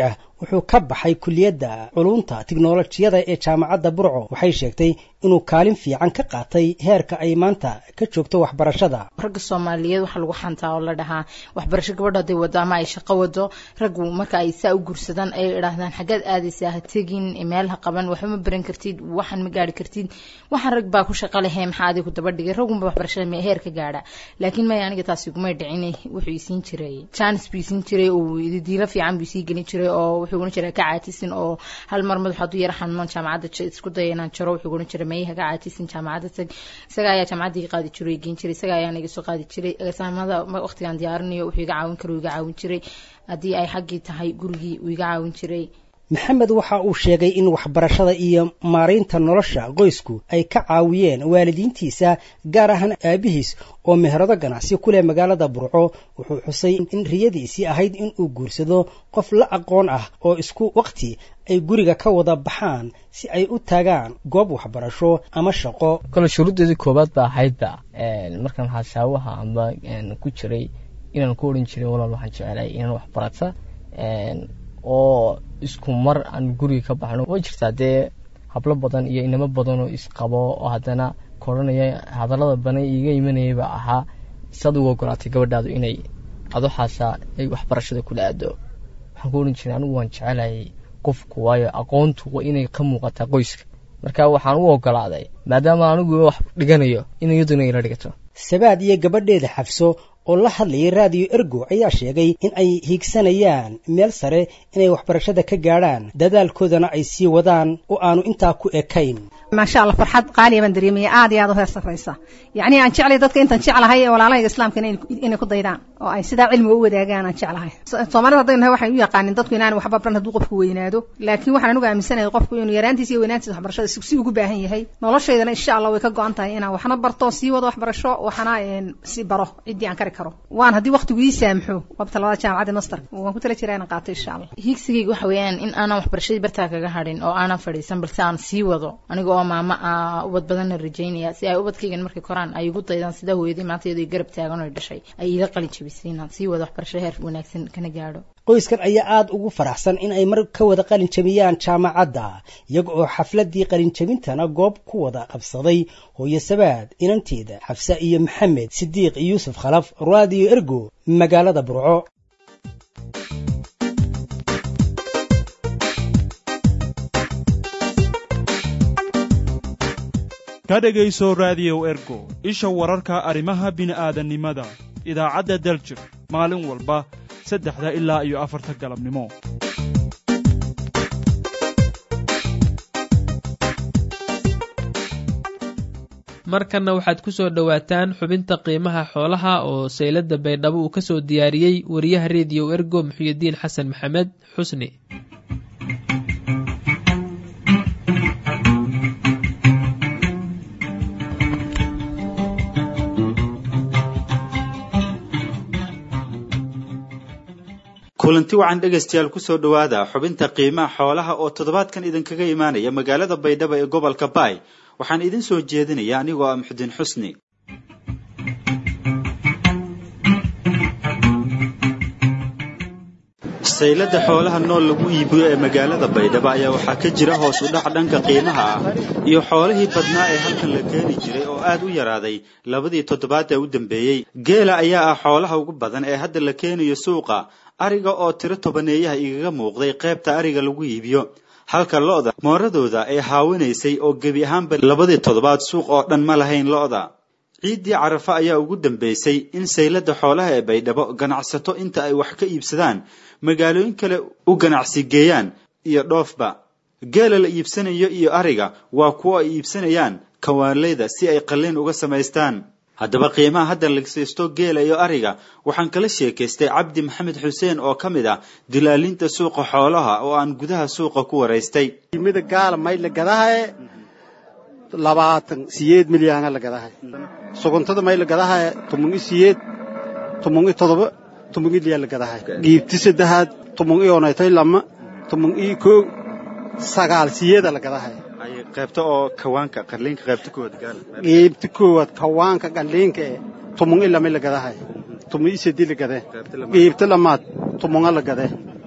wuxuu ka baxay kuliyadda culunta tiknolojiyada ee jaamacadda burco waxay sheegtay inuu kaalin fiican ka qaatay heerka ay maanta ka joogto waxbarashada ragga soomaaliyeed waxaa lagu xantaa oo la dhahaa waxbarasho gabadha haday wado ama ay shaqo wado raggu marka ay saa u guursadaan ay idhaahdaan xaggeed aadaysaa ha tegin meel ha qaban waxba ma baran kartid waxan ma gaari kartid waxaan rag baa ku shaqo lehe maxaa adiga ku daba dhigay raggunba waxbarashada heer ka gaadha laakiin maya aniga taasi igumay dhicin wuxuu isiin jiray jaanis buu isiin jiray oo diilo fiican buu isii gelin jiray oo wuxuu ohan jiray ka caatisin oo hal mar madax hadduu yara xanuunoon jaamacadda isku daya inaan jaro wuxuu ohan jiray mayaha ka caatisin jaamacadda tag isaga ayaa jaamacadda iga qaadi jiray geen jiray isaga ayaana iga soo qaadi jiray exaamada waqtigaan diyaarinayo wuxuu iga caawin karo iga caawin jiray haddii ay xaggii tahay gurigii uu iga caawin jiray maxamed waxa uu sheegay in waxbarashada iyo maaraynta nolosha qoysku ay ka caawiyeen waalidiintiisa gaar ahaan aabihiis oo meherado ganacsi ku leh magaalada burco wuxuu xusay in riyadiisii ahayd in uu guursado qof la aqoon ah oo isku waqti ay guriga ka wada baxaan si ay u taagaan goob waxbarasho ama shaqo kole shuruuddeedii koowaad ba ahaydba markaan xashaawaha amba ku jiray inaan ku odhan jiray walaal waxaan jecelay inaan waxbarata oo isku mar aan guriga ka baxno way jirtaa dee hablo badan iyo inamo badan oo isqabo oo haddana koranaya hadallada badan iiga imanayaba ahaa isaad ugu ogolaatay gabadhaadu inay adoxaasa ay waxbarashada kula aado waxaan ku odhan jiray anigu waan jecelayay qofku waayo aqoontu waa inay ka muuqataa qoyska marka waxaan u ogolaaday maadaama anigu wax dhiganayo in iyaduna ila dhigato sabaad iyo gabadheeda xafso oo la hadlayay raadiyo ergo ayaa sheegay in ay hiigsanayaan meel sare inay waxbarashada ka gaadhaan dadaalkoodana ay sii wadaan oo aanu intaa ku ekayn maasha allah farxad qaaliya baan dareemaya aad iyo aad u heer sarraysa yacni aan jeclay dadka intaan jeclahay ee walaalahayga islaamka inay ku daydaan oo ay sidaa cilmiga u wadaagaan aan jeclahay soomaalida haddaynu nahay waxay u yaqaanin dadku inaan waxba baran hadduu qofku weynaado laakiin waxaan anigu aaminsanahay qofku inuu yaraantiisa iyo weynaantiisa waxbarashada si ugu baahan yahay noloshaydana insha allah way ka go-an tahay inaan waxna barto sii wado waxbarasho waxna si baro ciddii aan kari karo waan haddii waqtigu ii saamxo qabta labada jaamacadda master waan ku tala jiraa inaan qaato insha allah higsigayga waxa weeyaan in aanan waxbarashadii bartaa kaga hadhin oo aanan fadhiisan balse aan sii wado aniga oo maama ah ubad badanna rajaynaya si ay ubadkaygan markay koraan ay igu daydaan sida hooyadii maanta iyadoo garab taagan oo dhashay ay iila qalin jabisay inaan sii wado waxbarasho heer wanaagsan kana gaadho qoyskan ayaa aada ugu faraxsan in ay mar ka wada qalin jabiyaan jaamacadda iyaga oo xafladdii qalinjabintana goob ku wada qabsaday hooyo sabaad inanteeda xafsa iyo maxamed sidiiq yuusuf khalaf raadiyo ergo magaalada burco ka dhegayso raadiyow ergo isha wararka arrimaha bini'aadannimada idaacadda daljir maalin walba saddexda ilaa iyo afarta galabnimo markanna waxaad ku soo dhowaataan xubinta qiimaha xoolaha oo sayladda baydhabo uu ka soo diyaariyey wariyaha rediyo ergo muxuyidiin xasan maxamed xusni kulanti wacan dhegaystayaal kusoo dhowaada xubinta qiimaha xoolaha oo toddobaadkan idinkaga imaanaya magaalada baydhabo ee gobolka baay waxaan idin soo jeedinaya anigoo ah muxudiin xusni saylada xoolaha nool lagu iibiyo ee magaalada baydhabo ayaa waxaa ka jira hoos u dhac dhanka qiimaha ah iyo xoolihii badnaa ee halkan la keeni jiray oo aad u yaraaday labadii toddobaad ee u dambeeyey geela ayaa ah xoolaha ugu badan ee hadda la keenayo suuqa ariga oo tiro tobaneeyaha igaga muuqday qaybta ariga lagu iibiyo halka lo'da mooradooda ay haawinaysay oo gebi ahaanba labadii toddobaad suuq oo dhan ma lahayn lo'da ciiddii carafa ayaa ugu dambaysay in saylada xoolaha ee baydhabo ganacsato inta ay wax ka iibsadaan magaalooyin kale u ganacsi geeyaan iyo dhoofba geela la iibsanayo iyo ariga waa kuwo ay iibsanayaan kawaanleyda si ay qalliin uga samaystaan haddaba qiimaha hadda lagsaysto geela iyo ariga waxaan kala sheekaystay cabdi maxamed xuseen oo ka mid ah dilaalinta suuqa xoolaha oo aan gudaha suuqa ku waraystay mida gaala may la gadahaye labaatan siyeed milyaana la gadahay suguntada may la gadahaye toban i siyeed toban i todoba toban i liyaa la gadahay giibti saddexaad toban i onaytoy lama toban i koog sagaal siyeeda la gadahay qaybta oo kawaanka qarliinka qaybta koowaad gaala giibti koowaad kawaanka qalliinka ee toban i lama la gadahay toban i sedi la gadee giibti lamaad toban'a la gadee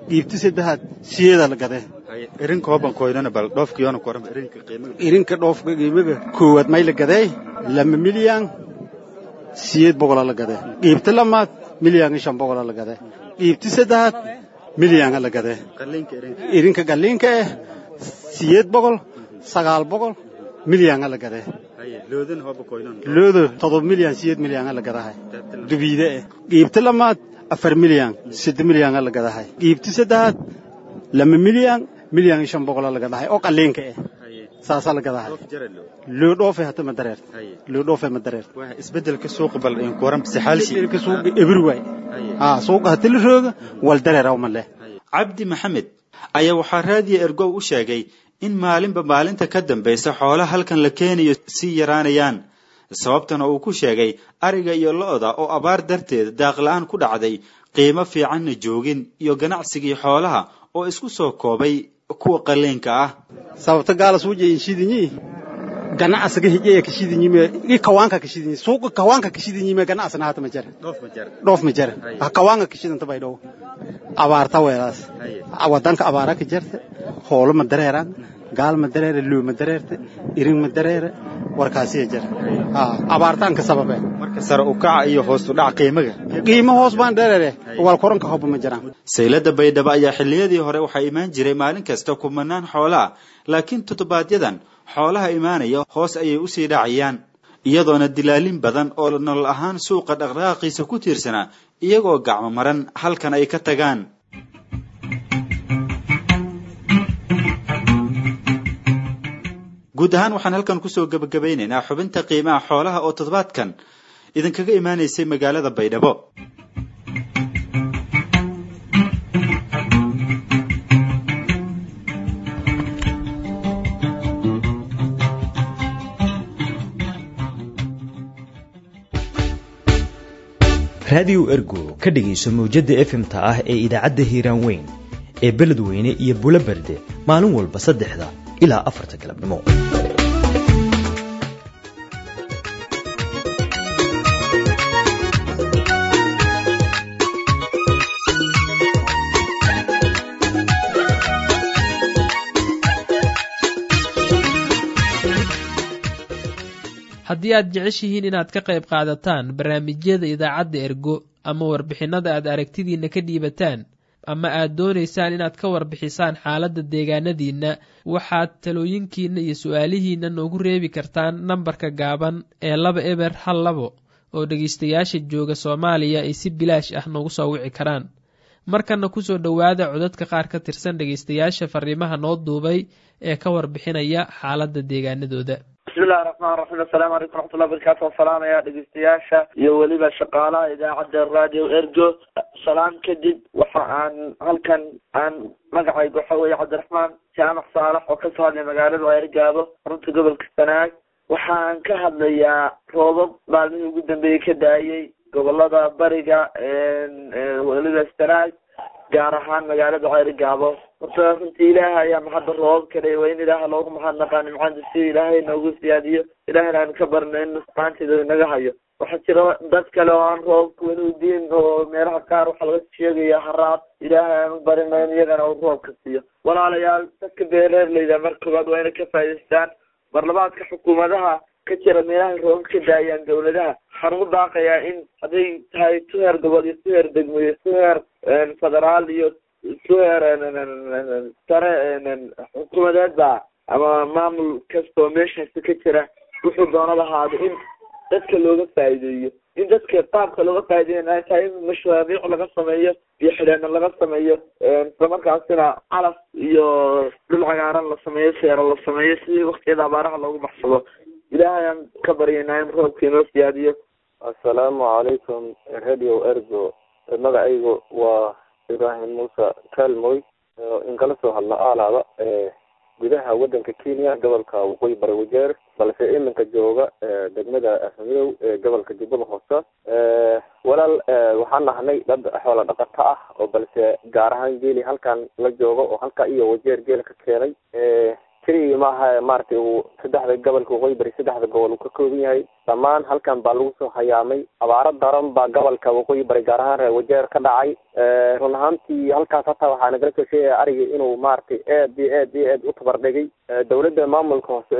qiibti saddexaad siyeeda la gadee irinka hoban koydana bal dhoofkiyoona ku waran irinka qiimaga irinka dhoofka qiimaga koowaad may la gadee lama milyan siyeed boqola la gadee qiibti lamaad milyan iyo shan boqola la gadee qiibti saddexaad milyana la gadee irinka galliinka eh siyeed boqol sagaal boqol milyana la gadee loodo todoba milyan siyeed milyana la gadahay dubiide eh qiibti lamaad afar milyan sadde milyana la gadahay qiibti saddexaad lama milyan milyan iyo shan boqola la gadahay oo qalliinka eh saasaa la gadahay loo dhoofe hata ma dareert loo dhoofe ma dareert isbedelka suuqa bal in kuwaran sixaalshi isbedelka suuqa ebri waay ha suuqa hata la rooga wal dareeraw ma leh cabdi maxamed ayaa waxaa raadiya ergow u sheegay in maalinba maalinta ka dambaysa xoolaha halkan la keenayo sii yaraanayaan sababtana uu ku sheegay ariga iyo lo-da oo abaar darteed daaqla-aan ku dhacday qiimo fiicanna joogin iyo ganacsigii xoolaha oo isku soo koobay kuwa qaliinka ah sababta gaala suuja inshidinyi ganacsiga hijeya kashidinyi i kawaanka kashidinyi suuqa kawaanka kashidinyi me ganacsina hata ma jara dhoof ma jara ha kawaanka kashidanta bay dhow abaarta weelaas wadanka abaara ka jarta hoolo ma dareeraan gaal ma dareere loo ma dareerte irin ma dareere warkaasiya jara abaartaan ka sababe marka sare u kaca iyo hoos u dhac qiimaga qiimo hoos baan dareere wal koranka hoba ma jiraan saylada baydhabo ayaa xilliyadii hore waxaa imaan jiray maalin kasta kumanaan xoolaa laakiin toddobaadyadan xoolaha imaanaya hoos ayay usii dhacayaan iyadoona dilaalin badan oo nolol ahaan suuqa dhaqdhaqaaqiisa ku tiirsanaa iyagoo gacmo maran halkan ay ka tagaan guud ahaan waxaan halkan kusoo gebagabaynaynaa xubinta qiimaha xoolaha oo toddobaadkan idinkaga imaanaysay magaalada baydhabo raadiyo ergo ka dhegayso mawjadda efmta ah ee idaacadda hiiraan weyn ee beledweyne iyo bulo berde maalin walba saddexda ilaa afarta galabnimo haddii aad jeceshihiin inaad ka qayb qaadataan barnaamijyada idaacadda ergo ama warbixinnada aad aragtidiinna ka dhiibataan ama aad doonaysaan inaad ka warbixisaan xaaladda deegaanadiinna waxaad talooyinkiinna iyo su-aalihiinna noogu reebi kartaan nambarka gaaban ee laba eber hal labo oo dhegaystayaasha jooga soomaaliya ay si bilaash ah noogu soo wici karaan markanna kusoo dhowaada codadka qaar ka tirsan dhegaystayaasha fariimaha noo duubay ee ka warbixinaya xaaladda deegaanadooda bismillahi raxmaan raxiim assalaamu calaykum raxmatullahi barakaatu waan salaamaya dhegeystayaasha iyo weliba shaqaalaha idaacadda radio ergo salaam kadib waxa aan halkan aan magacayga waxa weeye cabdiraxmaan jaamac saalax oo kasoo hadlay magaalada eergaabo xarunta gobolka sanaag waxaan ka hadlayaa roobab maalmihii ugu dambeeyey ka daayay gobolada bariga weliba sanaag gaar ahaan magaalada ceerigaabo horta runtii ilaaha ayaa mahadda roobab kale waa in ilaaha loogu mahadnaqaa nimcada si ilaahay noogu siyaadiyo ilahayna aan ka barno in nusqaanteeda inaga hayo waxaa jira dad kale oo aan roobka weli udiin oo meelaha qaar waxaa laga sheegaya haraad ilaahay aan u barino in iyagana uu roobka siiyo walaalayaal dadka beereerleyda mar koobaad waa inay ka faa'idaystaan barlamaadka xukuumadaha ka jira meelahay roobab ka daayaan dawladaha waxaan ugu daaqayaa in hadday tahay tuheer gobol iyo tuheer degmo iyo tuheer federaal iyo tuheer sare xukuumadeedba ama maamul kastoo meeshaasi ka jira wuxuu doonada ahaado in dadka looga faa'iideeyo in dadka qaabka looga faa'iideeyan ay tahay in mashaariic laga sameeyo iyo xidheeno laga sameeyo islamarkaasina calaf iyo dhul cagaaran la sameeyo seero la sameeyo si waktiyada abaaraha loogu baxsado ilaahay aan ka baryaynaa in roobka inoo siyaadiyo assalaamu calaykum radio ergo magacaygu waa ibraahim muuse kaalmoy inkala soo hadla aalaada gudaha wadanka kenya gobolka waqooyi bari wajeer balse iminka jooga degmada afamidow ee gobolka jubbada hoose walaal waxaan nahnay dad xoola dhaqato ah oo balse gaar ahaan geeli halkan la joogo oo halka iyo wajeer geela ka keenay keligii maaha maaragtay uu saddexda gobolka waqooyi bari saddexda gobol uu ka kooban yahay dhammaan halkan baa lagu soo hayaamay abaaro daran baa gobolka waqooyi bari gaar ahaan reer wajeer ka dhacay run ahaantii halkaas hataa waxaa nagala soo sheegaya ariga inuu maaragtay aad iyo aad iyo aad u tabardhigay dawladda maamulka hoose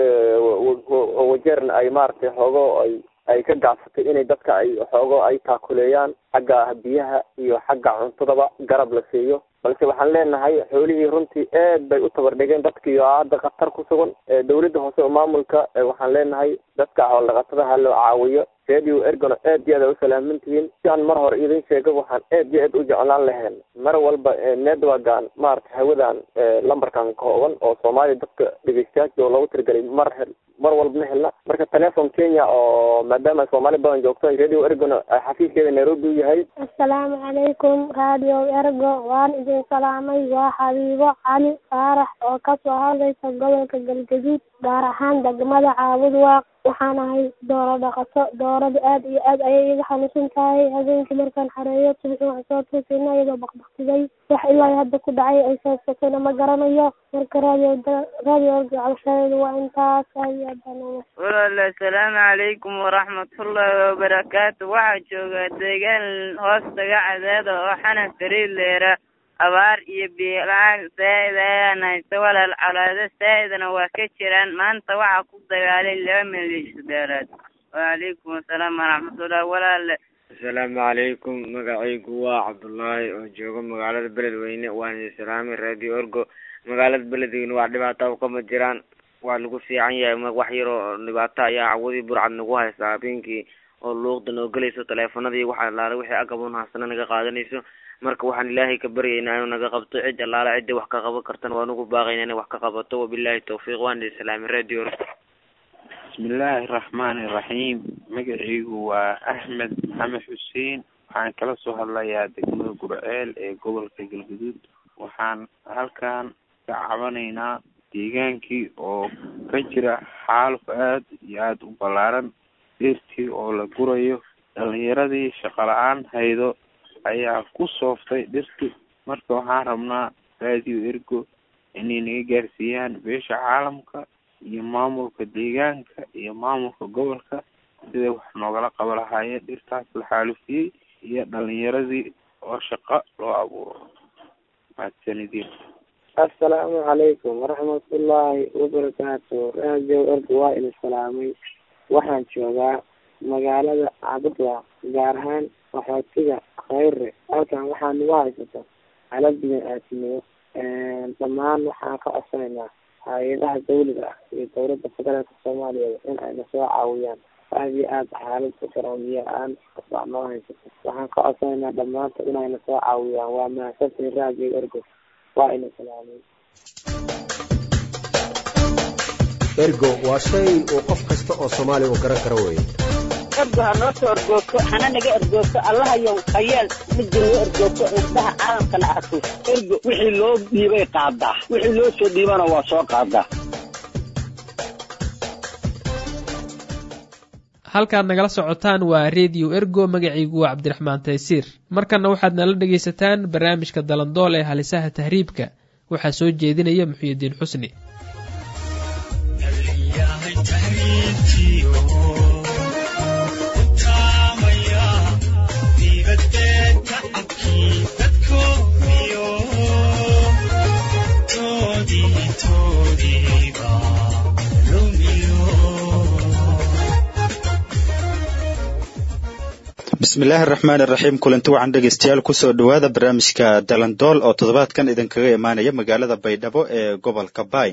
wajeerna ay maaragtay xoogo ay ay ka gacsatay inay dadka ay xoogo ay taakuleeyaan xagga biyaha iyo xagga cuntadaba garab la siiyo balse waxaan leenahay xoolihii runtii aad bay u tabardhigeen dadkii oo hadda khatar ku sugan dawladda hoose oo maamulka waxaan leenahay dadka xoolo dhaqatada ha loo caawiyo radio ergona aad iyo aad ay u salaaman tihiin si aan mar hore idin sheega waxaan aad iyo aad u jeclaan lahayn mar walba networkan maarata hawadan lambarkan kooban oo soomaaliya dadka dhegeystayaasha oo loogu tirigelay mar hel mar walba ma helna marka telefon kenya oo maadaama soomaali badan joogto radio ergona xafiiskeeda nairobi u yahay assalaamu calaykum radio ergo waan idin salaamay waa xabiibo cali faarax oo kasoo hadlaysa gobolka galgaduud gaar ahaan degmada caabud waaq waxaan ahay dooro dhaqato doorada aad iyo aad ayay iga xanuunsan tahay habeenkii markaan xareeyo subixii wax soo tuusina iyadoo baqbaqtiday wax ilaa hadda ku dhacay ay saabsatayna ma garanayo marka radio radio ergo calshadeedu waa intaas aad iyo aad baan uga walaal assalaamu calaykum waraxmatullaahi wabarakaatu waxaa jooga deegaan hoostaga cadeeda oo xanan fariid leera abaar iyo biilaan saa'id ayaan haysta walaal colaado saa'idna waa ka jiraan maanta waxaa ku dagaalay laba milyan beeleed wacalaykum assalaam waraxmatullahi walaale asalaamu calaykum magacaygu waa cabdullaahi oo jooga magaalada beledweyne waan idin salaamay radio orgo magaalada beledweyne waa dhibaato kama jiraan waa lagu fiican yahay wax yaroo dhibaato ayaa cawadii burcad nagu haysta habeenkii oo luuqda noo gelayso taleefanadii wax allaale wixii agabon haasana naga qaadanayso marka waxaan ilaahay ka baryaynaa inuu naga qabto cid allaale cidda wax ka qaban kartana waan ugu baaqaynaa inay wax ka qabato wabilaahi tawfiiq waan idin salaamay radio bismillaahi raxmaani raxiim magacaygu waa axmed maxamed xuseen waxaan kala soo hadlayaa degmada gurceel ee gobolka galgaduud waxaan halkan ka cabanaynaa deegaankii oo ka jira xaaluf aad iyo aada u ballaaran dhirtii oo la gurayo dhalinyaradii shaqo la-aan haydo ayaa ku sooftay dhirti marka waxaan rabnaa radio ergo inay naga gaarsiiyaan beesha caalamka iyo maamulka deegaanka iyo maamulka gobolka siday wax noogala qaba lahaayeen dhirtaas la xaalufiyey iyo dhalinyaradii oo shaqo loo abuuro mahadsanidin assalaamu calaykum waraxmatullaahi wabarakaatu radio ergo waa idin salaamay waxaan joogaa magaalada cabudwa gaar ahaan waxootiga khayre halkan waxaa nagu haysata xalad bini-aadnimo dhammaan waxaan ka codsanaynaa hay-adaha dawliga ah iyo dowladda federaalka soomaaliya in ayna soo caawiyaan aad iyo aad xaalad ku daran biyo la-aan baa noo haysato waxaan ka codsanaynaa dhammaanta inayna soo caawiyaan waa mahadsantiin radio ergo waa ina salaamay ergo waa shay uu qof kasta oo soomaaliya uu garan karo weeye ergo ha noo soo ergoogto hana naga ergoogto allahayow hayeel midda noo ergoogto indhaha caalamkana arko ergo wixii loo dhiibay qaadaa wixii loo soo dhiibana waa soo qaadaa halkaad nagala socotaan waa redio ergo magaciigu waa cabdiraxmaan taysiir markanna waxaad nala dhegaysataan barnaamijka dalandool ee halisaha tahriibka waxaa soo jeedinaya muxuyidiin xusni bismillaahi araxmaan iraxiim kulanti wacan dhegeystayaal kusoo dhowaada barnaamijka dalandool oo toddobaadkan idinkaga imaanaya magaalada baydhabo ee gobolka baay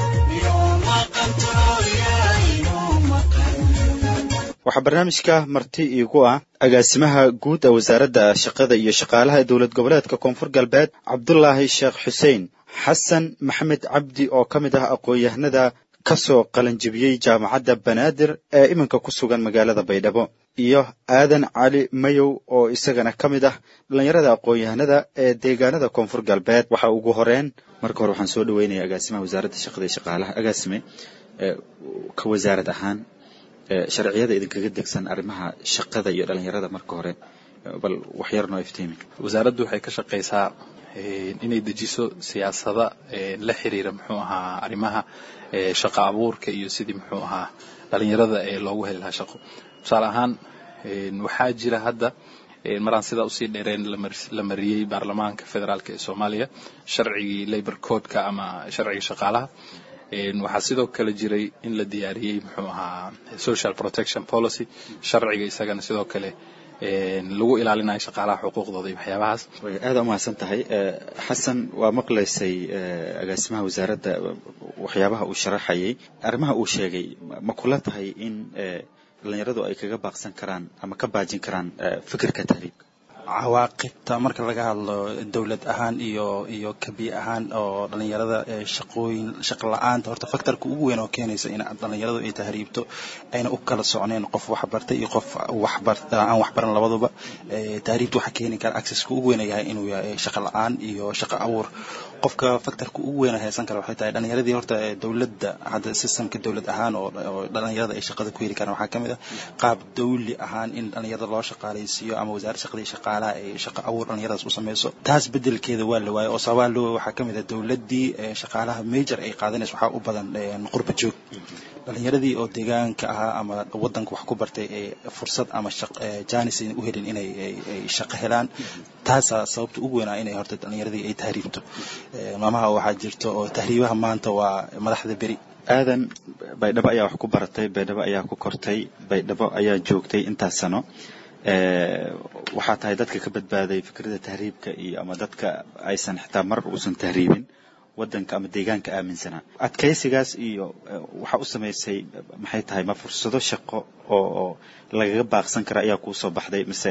waxaa barnaamijka marti iigu ah agaasimaha guud ee wasaaradda shaqada iyo shaqaalaha ee dowlad goboleedka koonfur galbeed cabdulaahi sheekh xuseen xasan maxamed cabdi oo ka mid ah aqoon-yahanada kasoo qalanjibiyey jaamacadda banaadir ee iminka ku sugan magaalada baydhabo iyo aadan cali mayow oo isagana ka mid ah dhallinyarada aqoon-yahanada ee deegaanada koonfur galbeed waxa ugu horeen marka hore waxaan soo dhaweynaya agaasimaha wasaaradda shaqada iyo shaqaalaha agaasime ka wasaarad ahaan sharciyada idinkaga degsan arrimaha shaqada iyo dhalinyarada marka hore bal waxyar noo iftiimi wasaaraddu waxay ka shaqaysaa inay dejiso siyaasada la xiriira muxuu ahaa arrimaha shaqo abuurka iyo sidii muxuu ahaa dhalinyarada ee loogu heli lahaa shaqo tusaale ahaan waxaa jira hadda maraan sidaa usii dheereen la mariyey baarlamaanka federaalk ee soomaaliya sharcigii labor codeka ama sharciga shaqaalaha waxaa sidoo kale jiray in la diyaariyey muxuu ahaa social protection policy sharciga isagana sidoo kale lagu ilaalinayo shaqaalaha xuquuqdooda iyo waxyaabahaas aada umahadsan tahay xasan waa maqlaysay agaasimaha wasaaradda waxyaabaha uu sharaxayay arrimaha uu sheegay ma kula tahay in dhalinyaradu ay kaga baaqsan karaan ama ka baajin karaan fikirka tahriibka cawaaqibta marka laga hadlo dowlad ahaan iyo iyo kabi ahaan oo dhalinyarada shaqooyin shaqo la-aanta horta faktorka ugu weyn oo keenaysa in dhalinyaradu ay tahriibto ayna u kala socneen qof waxbartay iyo qof waxbar aan waxbaran labaduba tahriibta waxaa keeni kara accesska ugu weyn yahay inuu yahay shaqo la-aan iyo shaqo abuur qofka faktorka ugu weyn haysan kara waxay tahay dhalinyaradii horta dowladda hadda systemka dowlad ahaan oo dhalinyarada ay shaqada ku heli karaan waxaa kamid ah qaab dawli ahaan in dhalinyarada loo shaqaalaysiiyo ama wasaaradda shaqada iyo shaqaalaha ay shaqo abuur dhalinyaradaas u sameyso taas bedelkeeda waa la waayay oo sababaa loo waxaa kamid ah dowladdii shaqaalaha major ay qaadanayso waxaa u badan qurba joog dhalinyaradii oo deegaanka ahaa ama wadanka wax ku bartay ee fursad ama janis ayna u helin inay shaqo helaan taasaa sababta ugu weynaa inay horta dhalinyaradii ay tahriibto maamaha waxaa jirto oo tahriibaha maanta waa madaxda beri aadan baydhabo ayaa wax ku baratay baydhabo ayaa ku kortay baydhabo ayaa joogtay intaas sano waxaa tahay dadka ka badbaaday fikradda tahriibka iyo ama dadka aysan xitaa mar uusan tahriibin wadanka ama deegaanka aaminsanaa adkaysigaas iyo waxaa u samaysay maxay tahay ma fursado shaqo oo oo lagaga baaqsan kara ayaa kuu soo baxday mise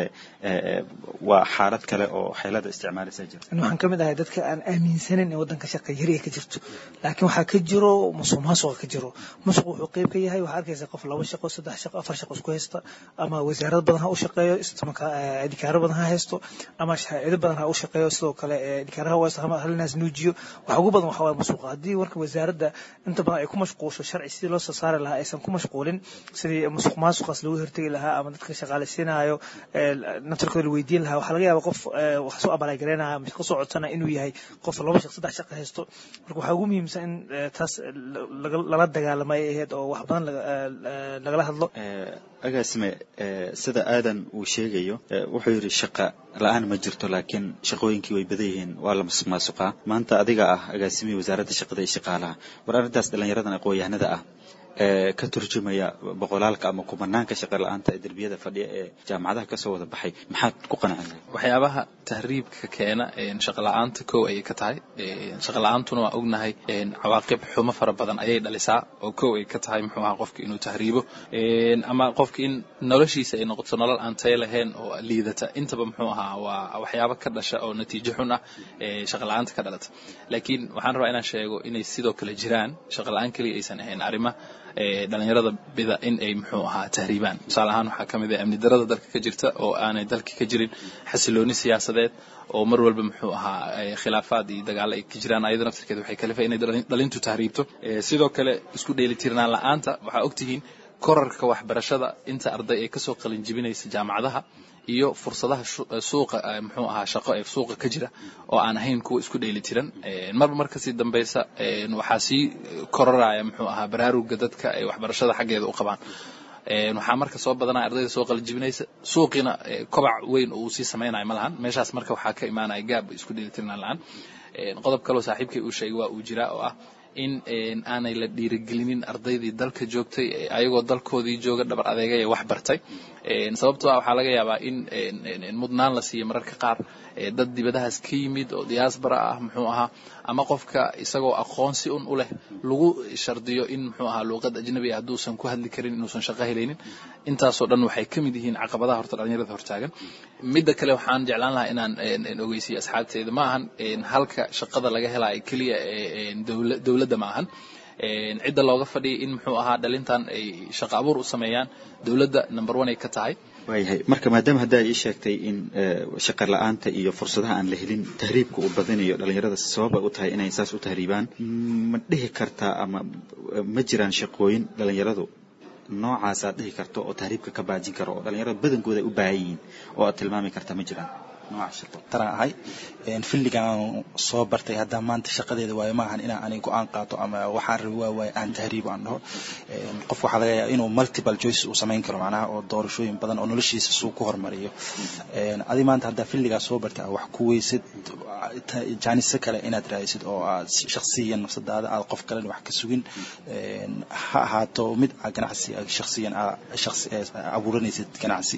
waa xaalad kale oo xeelada isticmaalaysaa jirta waxaan ka mid ahay dadka aan aaminsanin in wadanka shaqa yari ay ka jirto laakiin waxaa ka jiro musuq maasuqa ka jiro musuq wuxuu qeyb ka yahay waxaa arkaysa qof laba shaqo saddex shaqo afar shaqo isku haysta ama wasaarad badan ha u shaqeeyo idikaaro badan ha haysto ama shaacido badan ha u shaqeeyo sidoo kale idikaaraha haysto halinaas nuujiyo waxa ugu badan waxa waye musuqa haddii warka wasaaradda inta badan ay ku mashquulsho sharci sidii loo soo saari lahaa aysan ku mashquulin sidii musuq maasuqaas lagu hortegi lahaa ama dadka shaqaalaysiinayo naftarkooda la weydiin lahaa waxaa laga yaaba qof wax soo abalaagareynayo ama shaqo soo codsana inuu yahay qof laba shaq saddex shaqo haysto marka waxaa ugu muhiimsan in taas lala dagaalamo ay ahayd oo wax badan lagala hadlo agaasime sida aadan uu sheegayo wuxuu yidhi shaqa la-aan ma jirto laakiin shaqooyinkii way badan yihiin waa la masuq maasuqaa maanta adiga ah agaasimihii wasaaradda shaqada iyo shaqaalaha war arrintaas dhallinyaradan aqoon-yahanada ah ee ka turjumaya boqolaalka ama kumanaanka shaqa la-aanta ee derbiyada fadhiya ee jaamacadaha kasoo wada baxay maxaad ku qanacin waxyaabaha tahriibka keena shaqa la-aanta kow ayay ka tahay shaqa la-aantuna waa ognahay cawaaqib xumo fara badan ayay dhalisaa oo kow ay ka tahay muxuu ahaa qofka inuu tahriibo ama qofka in noloshiisa ay noqoto nolol aan tayo lahayn oo liidata intaba muxuu ahaa waa waxyaabo ka dhasha oo natiijo xun ah shaqa la-aanta ka dhalata laakiin waxaan rabaa inaan sheego inay sidoo kale jiraan shaqa la-aan keliya aysan ahayn arrima dhalinyarada bida in ay muxuu ahaa tahriibaan tusaale ahaan waxaa ka mid ah amni darada dalka ka jirta oo aanay dalka ka jirin xasilooni siyaasadeed oo mar walba muxuu ahaa khilaafaad iyo dagaalo ay ka jiraan ayada naftirkeeda waxay kalifa inay dhalintu tahriibto sidoo kale isku dheelitirnaan la-aanta waxaa ogtihiin korarka waxbarashada inta arday ay kasoo qalin jibinaysa jaamacadaha iyo fursadaha suuqa muxuu ahaa shaqo ee suuqa ka jira oo aan ahayn kuwa isku dheeli tiran marba mar kasii dambeysa waxaa sii kororaya muxuu ahaa baraaruga dadka ay waxbarashada xaggeeda u qabaan waxaa marka soo badanaya ardayda soo qalijibinaysa suuqiina kobac weyn oo uu sii samaynayo ma lahan meeshaas marka waxaa ka imaanaya gaab isku dheelitirnaan la-aan qodob kaloo saaxiibkay uu sheegay waa uu jiraa oo ah in aanay la dhiirigelinin ardaydii dalka joogtay ayagoo dalkoodii jooga dhabar adeegay ee wax bartay sababtoo ah waxaa laga yaabaa in mudnaan la siiyo mararka qaar dad dibadahaas ka yimid oo diaspora ah muxuu ahaa ama qofka isagoo aqoonsi un u leh lagu shardiyo in muxuu ahaa luuqad ajnabi ah hadduusan ku hadli karin inuusan shaqo helaynin intaasoo dhan waxay ka mid yihiin caqabadaha horta dhalinyarada hortaagan midda kale waxaan jeclaan lahaa inaan ogeysiyo asxaabteeda ma ahan halka shaqada laga helaayo keliya dowladda ma ahan cidda looga fadhiyay in muxuu ahaa dhalintan ay shaqo abuur u sameeyaan dowladda number one ay ka tahay waayahay marka maadaama hadda ay ii sheegtay in shaqa la-aanta iyo fursadaha aan la helin tahriibka uu badinayo dhalinyarada sababa u tahay inay saas u tahriibaan ma dhihi kartaa ama ma jiraan shaqooyin dhalinyaradu noocaas aad dhihi karto oo tahriibka ka baajin karo oo dhalinyarada badankooda ay u baahan yihiin oo aad tilmaami karta ma jiraan nooca shaqo taraan ahay filligaan soo bartay haddaan maanta shaqadeeda waayo maahan inaan ani go-aan qaato ama waxaan rabi waa waaye aan tahriibo aan dhaho qof waxaa laga yaaba inuu multiple choice uu samayn karo macnaha oo doorashooyin badan oo noloshiisa suu ku hormariyo adi maanta haddaa filligaa soo bartay wax ku weysid jaanise kale inaad raadisid oo aad shaksiyan nafsadaada aad qof kalena wax ka sugin ha ahaato mid ganacsi shaksiyan abuuranaysid ganacsi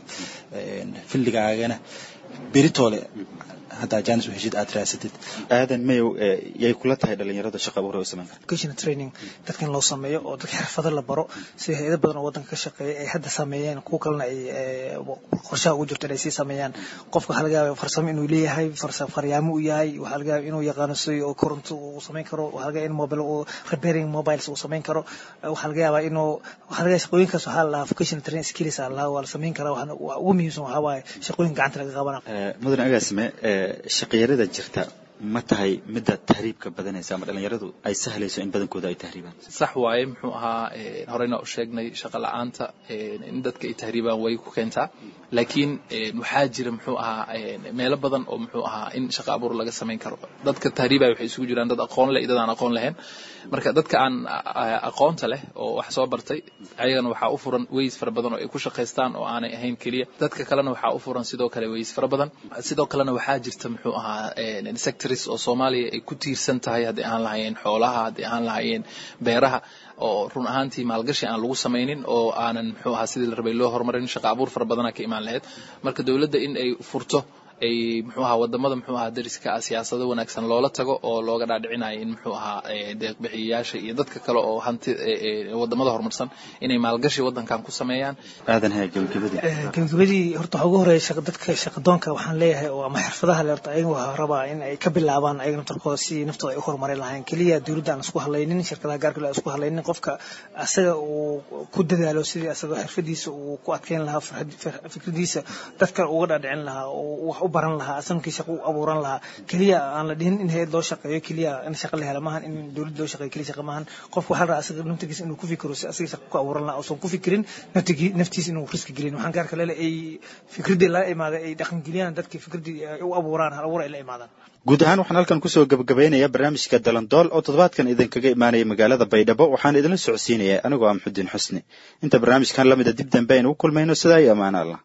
filligaagana beritoole haddaa jaanis u heshid aad raasatid aadan mayow yay kula tahay dhalinyarada shaqa abuur ay samayn vocational training dadka in loo sameeyo oo dadka xirfado la baro sida hay-ado badan oo waddanka ka shaqeeya ay hadda sameeyeen kuwa kalena ay qorshaha ugu jirto inay sii sameeyaan qofka waxaa laga yaaba farsamo inuu leeyahay faryaamo uu yahay waxaa laga yaaba inuu yaqaano si oo koronto uu samayn karo waxaa laga yaaba in mobile uu repairing mobiles uu samayn karo waxaa laga yaabaa inuu waxaa laga yaaba shaqooyinkaas waxaa la lahaa vocational training skills aa lahaa waa la samayn karaa waxaana ugu muhiimsan waxaa waaye shaqooyin gacanta laga qabana mudan agaasime shaqiyarada jirta ma tahay midda tahriibka badanaysa ama dhalinyaradu ay sahlayso in badankooda ay tahriibaan sax waaye muxuu ahaa horeyna u sheegnay shaqa la-aanta in dadka ay tahriibaan way ku keentaa laakiin waxaa jira muxuu ahaa meelo badan oo muxuu ahaa in shaqa abuur laga samayn karo dadka tahriibaya waxay isugu jiraan dad aqoon leh iyo dad aan aqoon lahayn marka dadka aan aqoonta leh oo wax soo bartay ayagana waxaa u furan weys fara badan oo ay ku shaqaystaan oo aanay ahayn keliya dadka kalena waxaa u furan sidoo kale weys fara badan sidoo kalena waxaa jirta muxuu ahaa sectors oo soomaaliya ay ku tiirsan tahay haddii aan lahayeen xoolaha haddii aan lahayeen beeraha oo run ahaantii maalgashi aan lagu samaynin oo aanan muxuu ahaa sidii la rabay loo horumarin shaqa abuur fara badana ka imaan lahayd marka dowladda in ay furto ay muxuu ahaa wadamada muxuu ahaa dariska ah siyaasado wanaagsan loola tago oo looga dhaadhicinayo in muxuu ahaa deeqbixiyayaasha iyo dadka kale oo hanti wadamada horumarsan inay maalgashi wadankan ku sameeyaan aadan haya gabagabadii gabagabadii horta waxaa ugu horeeya dadka shaqadoonka waxaan leeyahay oo ama xirfadaha le horta ayaga waxaa rabaa in ay ka bilaabaan ayaga naftarkooda si naftooda ay u horumarin lahayn keliya dowladda aan isku hadlaynin shirkadaha gaarka aan isku hadlaynin qofka asaga uu ku dadaalo sidii asaga xirfadiisa uu ku adkeyn lahaa fikradiisa dadka uga dhaadhicin lahaa oo wax u baran lahaa asankii shaqo u abuuran lahaa keliya aan la dhihin in hayad loo shaqeeyo keliya in shaqa la hela maahan in dowladda loo shaqeeyo keliya shaqa maahan qofka waxaa la rabaa asaga naftigiisa inuu ku fikiro si asaga shaqa ku abuuran lahaa uusan ku fikirin naftigii naftiisa inuu riski gelin waxaan gaarka lele ay fikradii lala imaaday ay dhaqan geliyaan dadkii fikradii ay u abuuraan hal abuur ay la imaadaan guud ahaan waxaan halkan kusoo gabagabaynayaa barnaamijka dalandool oo toddobaadkan idinkaga imaanaya magaalada baydhabo waxaan idinla socodsiinaya anigoo ah maxudiin xusni inta barnaamijkan lamida dib dambe aynu u kulmayno sidaa iyo ammaano allah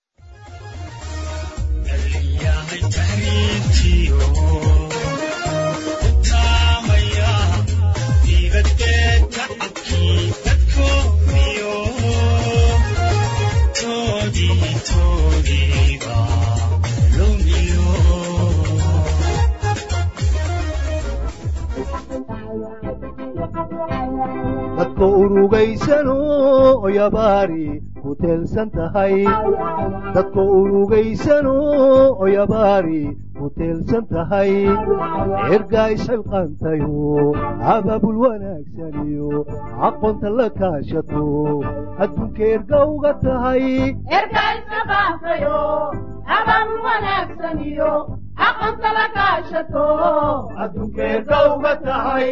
dadka urugaysano oyabaari ku teelsan tahay dadka urugaysano oyabaari ku teelsan tahay ergaa isxilqaantayo abaabul wanaagsaniyo aqoonta la kaashato adduunka erga uga tahay adduunka erga uga tahay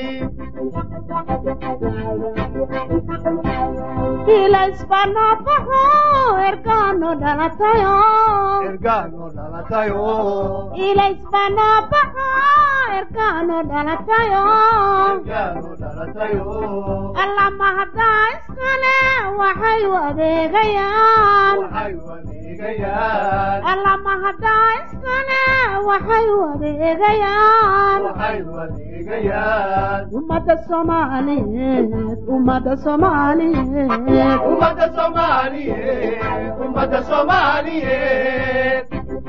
ilaisbanabaho ergano dhalatayo ergano dhalatayo ilaisbanabaho ergano dhalatayo ergano dhalatayo allama haddaa iskale waxay u adeegayaan waxay u adeegayaan allama haddaa iskale waxay u adeegayaan waxay u adeegayaan ummadda soomaaliyeed ummadda soomaaliyeed ummadda soomaaliyeed ummadda soomaaliyeed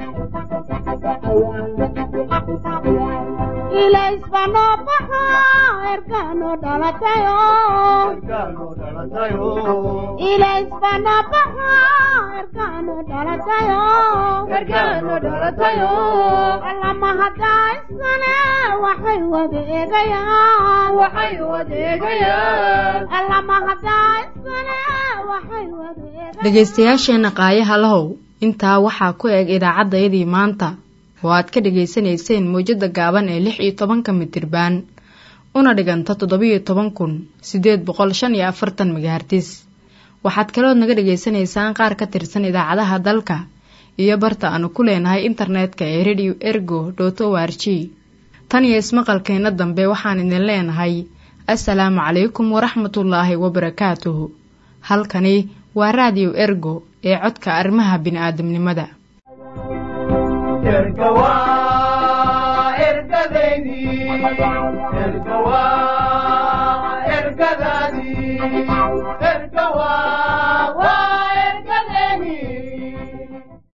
ilaisbanabaho ergano dhalatayo ergano dhalatayo ilaisbanabaho ergano dhalatayo ergano dhalatayo allama haddaa iskale waxay u adeegayaan waxay u adeegayaan allama haddaa iskale waxay u adeegayaan dhegaystayaasheenna qaayaha lahow intaa waxaa ku eg idaacaddayadii maanta oo aad ka dhegaysanayseen mawjadda gaaban ee lix iyo tobanka mitirbaan una dhiganta toddobiyo toban kun siddeed boqol shan iyo afartan megahartis waxaad kalood naga dhegaysanaysaan qaar ka tirsan idaacadaha dalka iyo barta aanu ku leenahay internetka ee radio ergo dot o r g tan iyo ismaqalkeenna dambe waxaan idin leenahay assalaamu calaykum waraxmatullaahi wabarakaatuhu halkani waa raadiyo ergo ee codka arrimaha bini'aadamnimada erga waa ergadeydii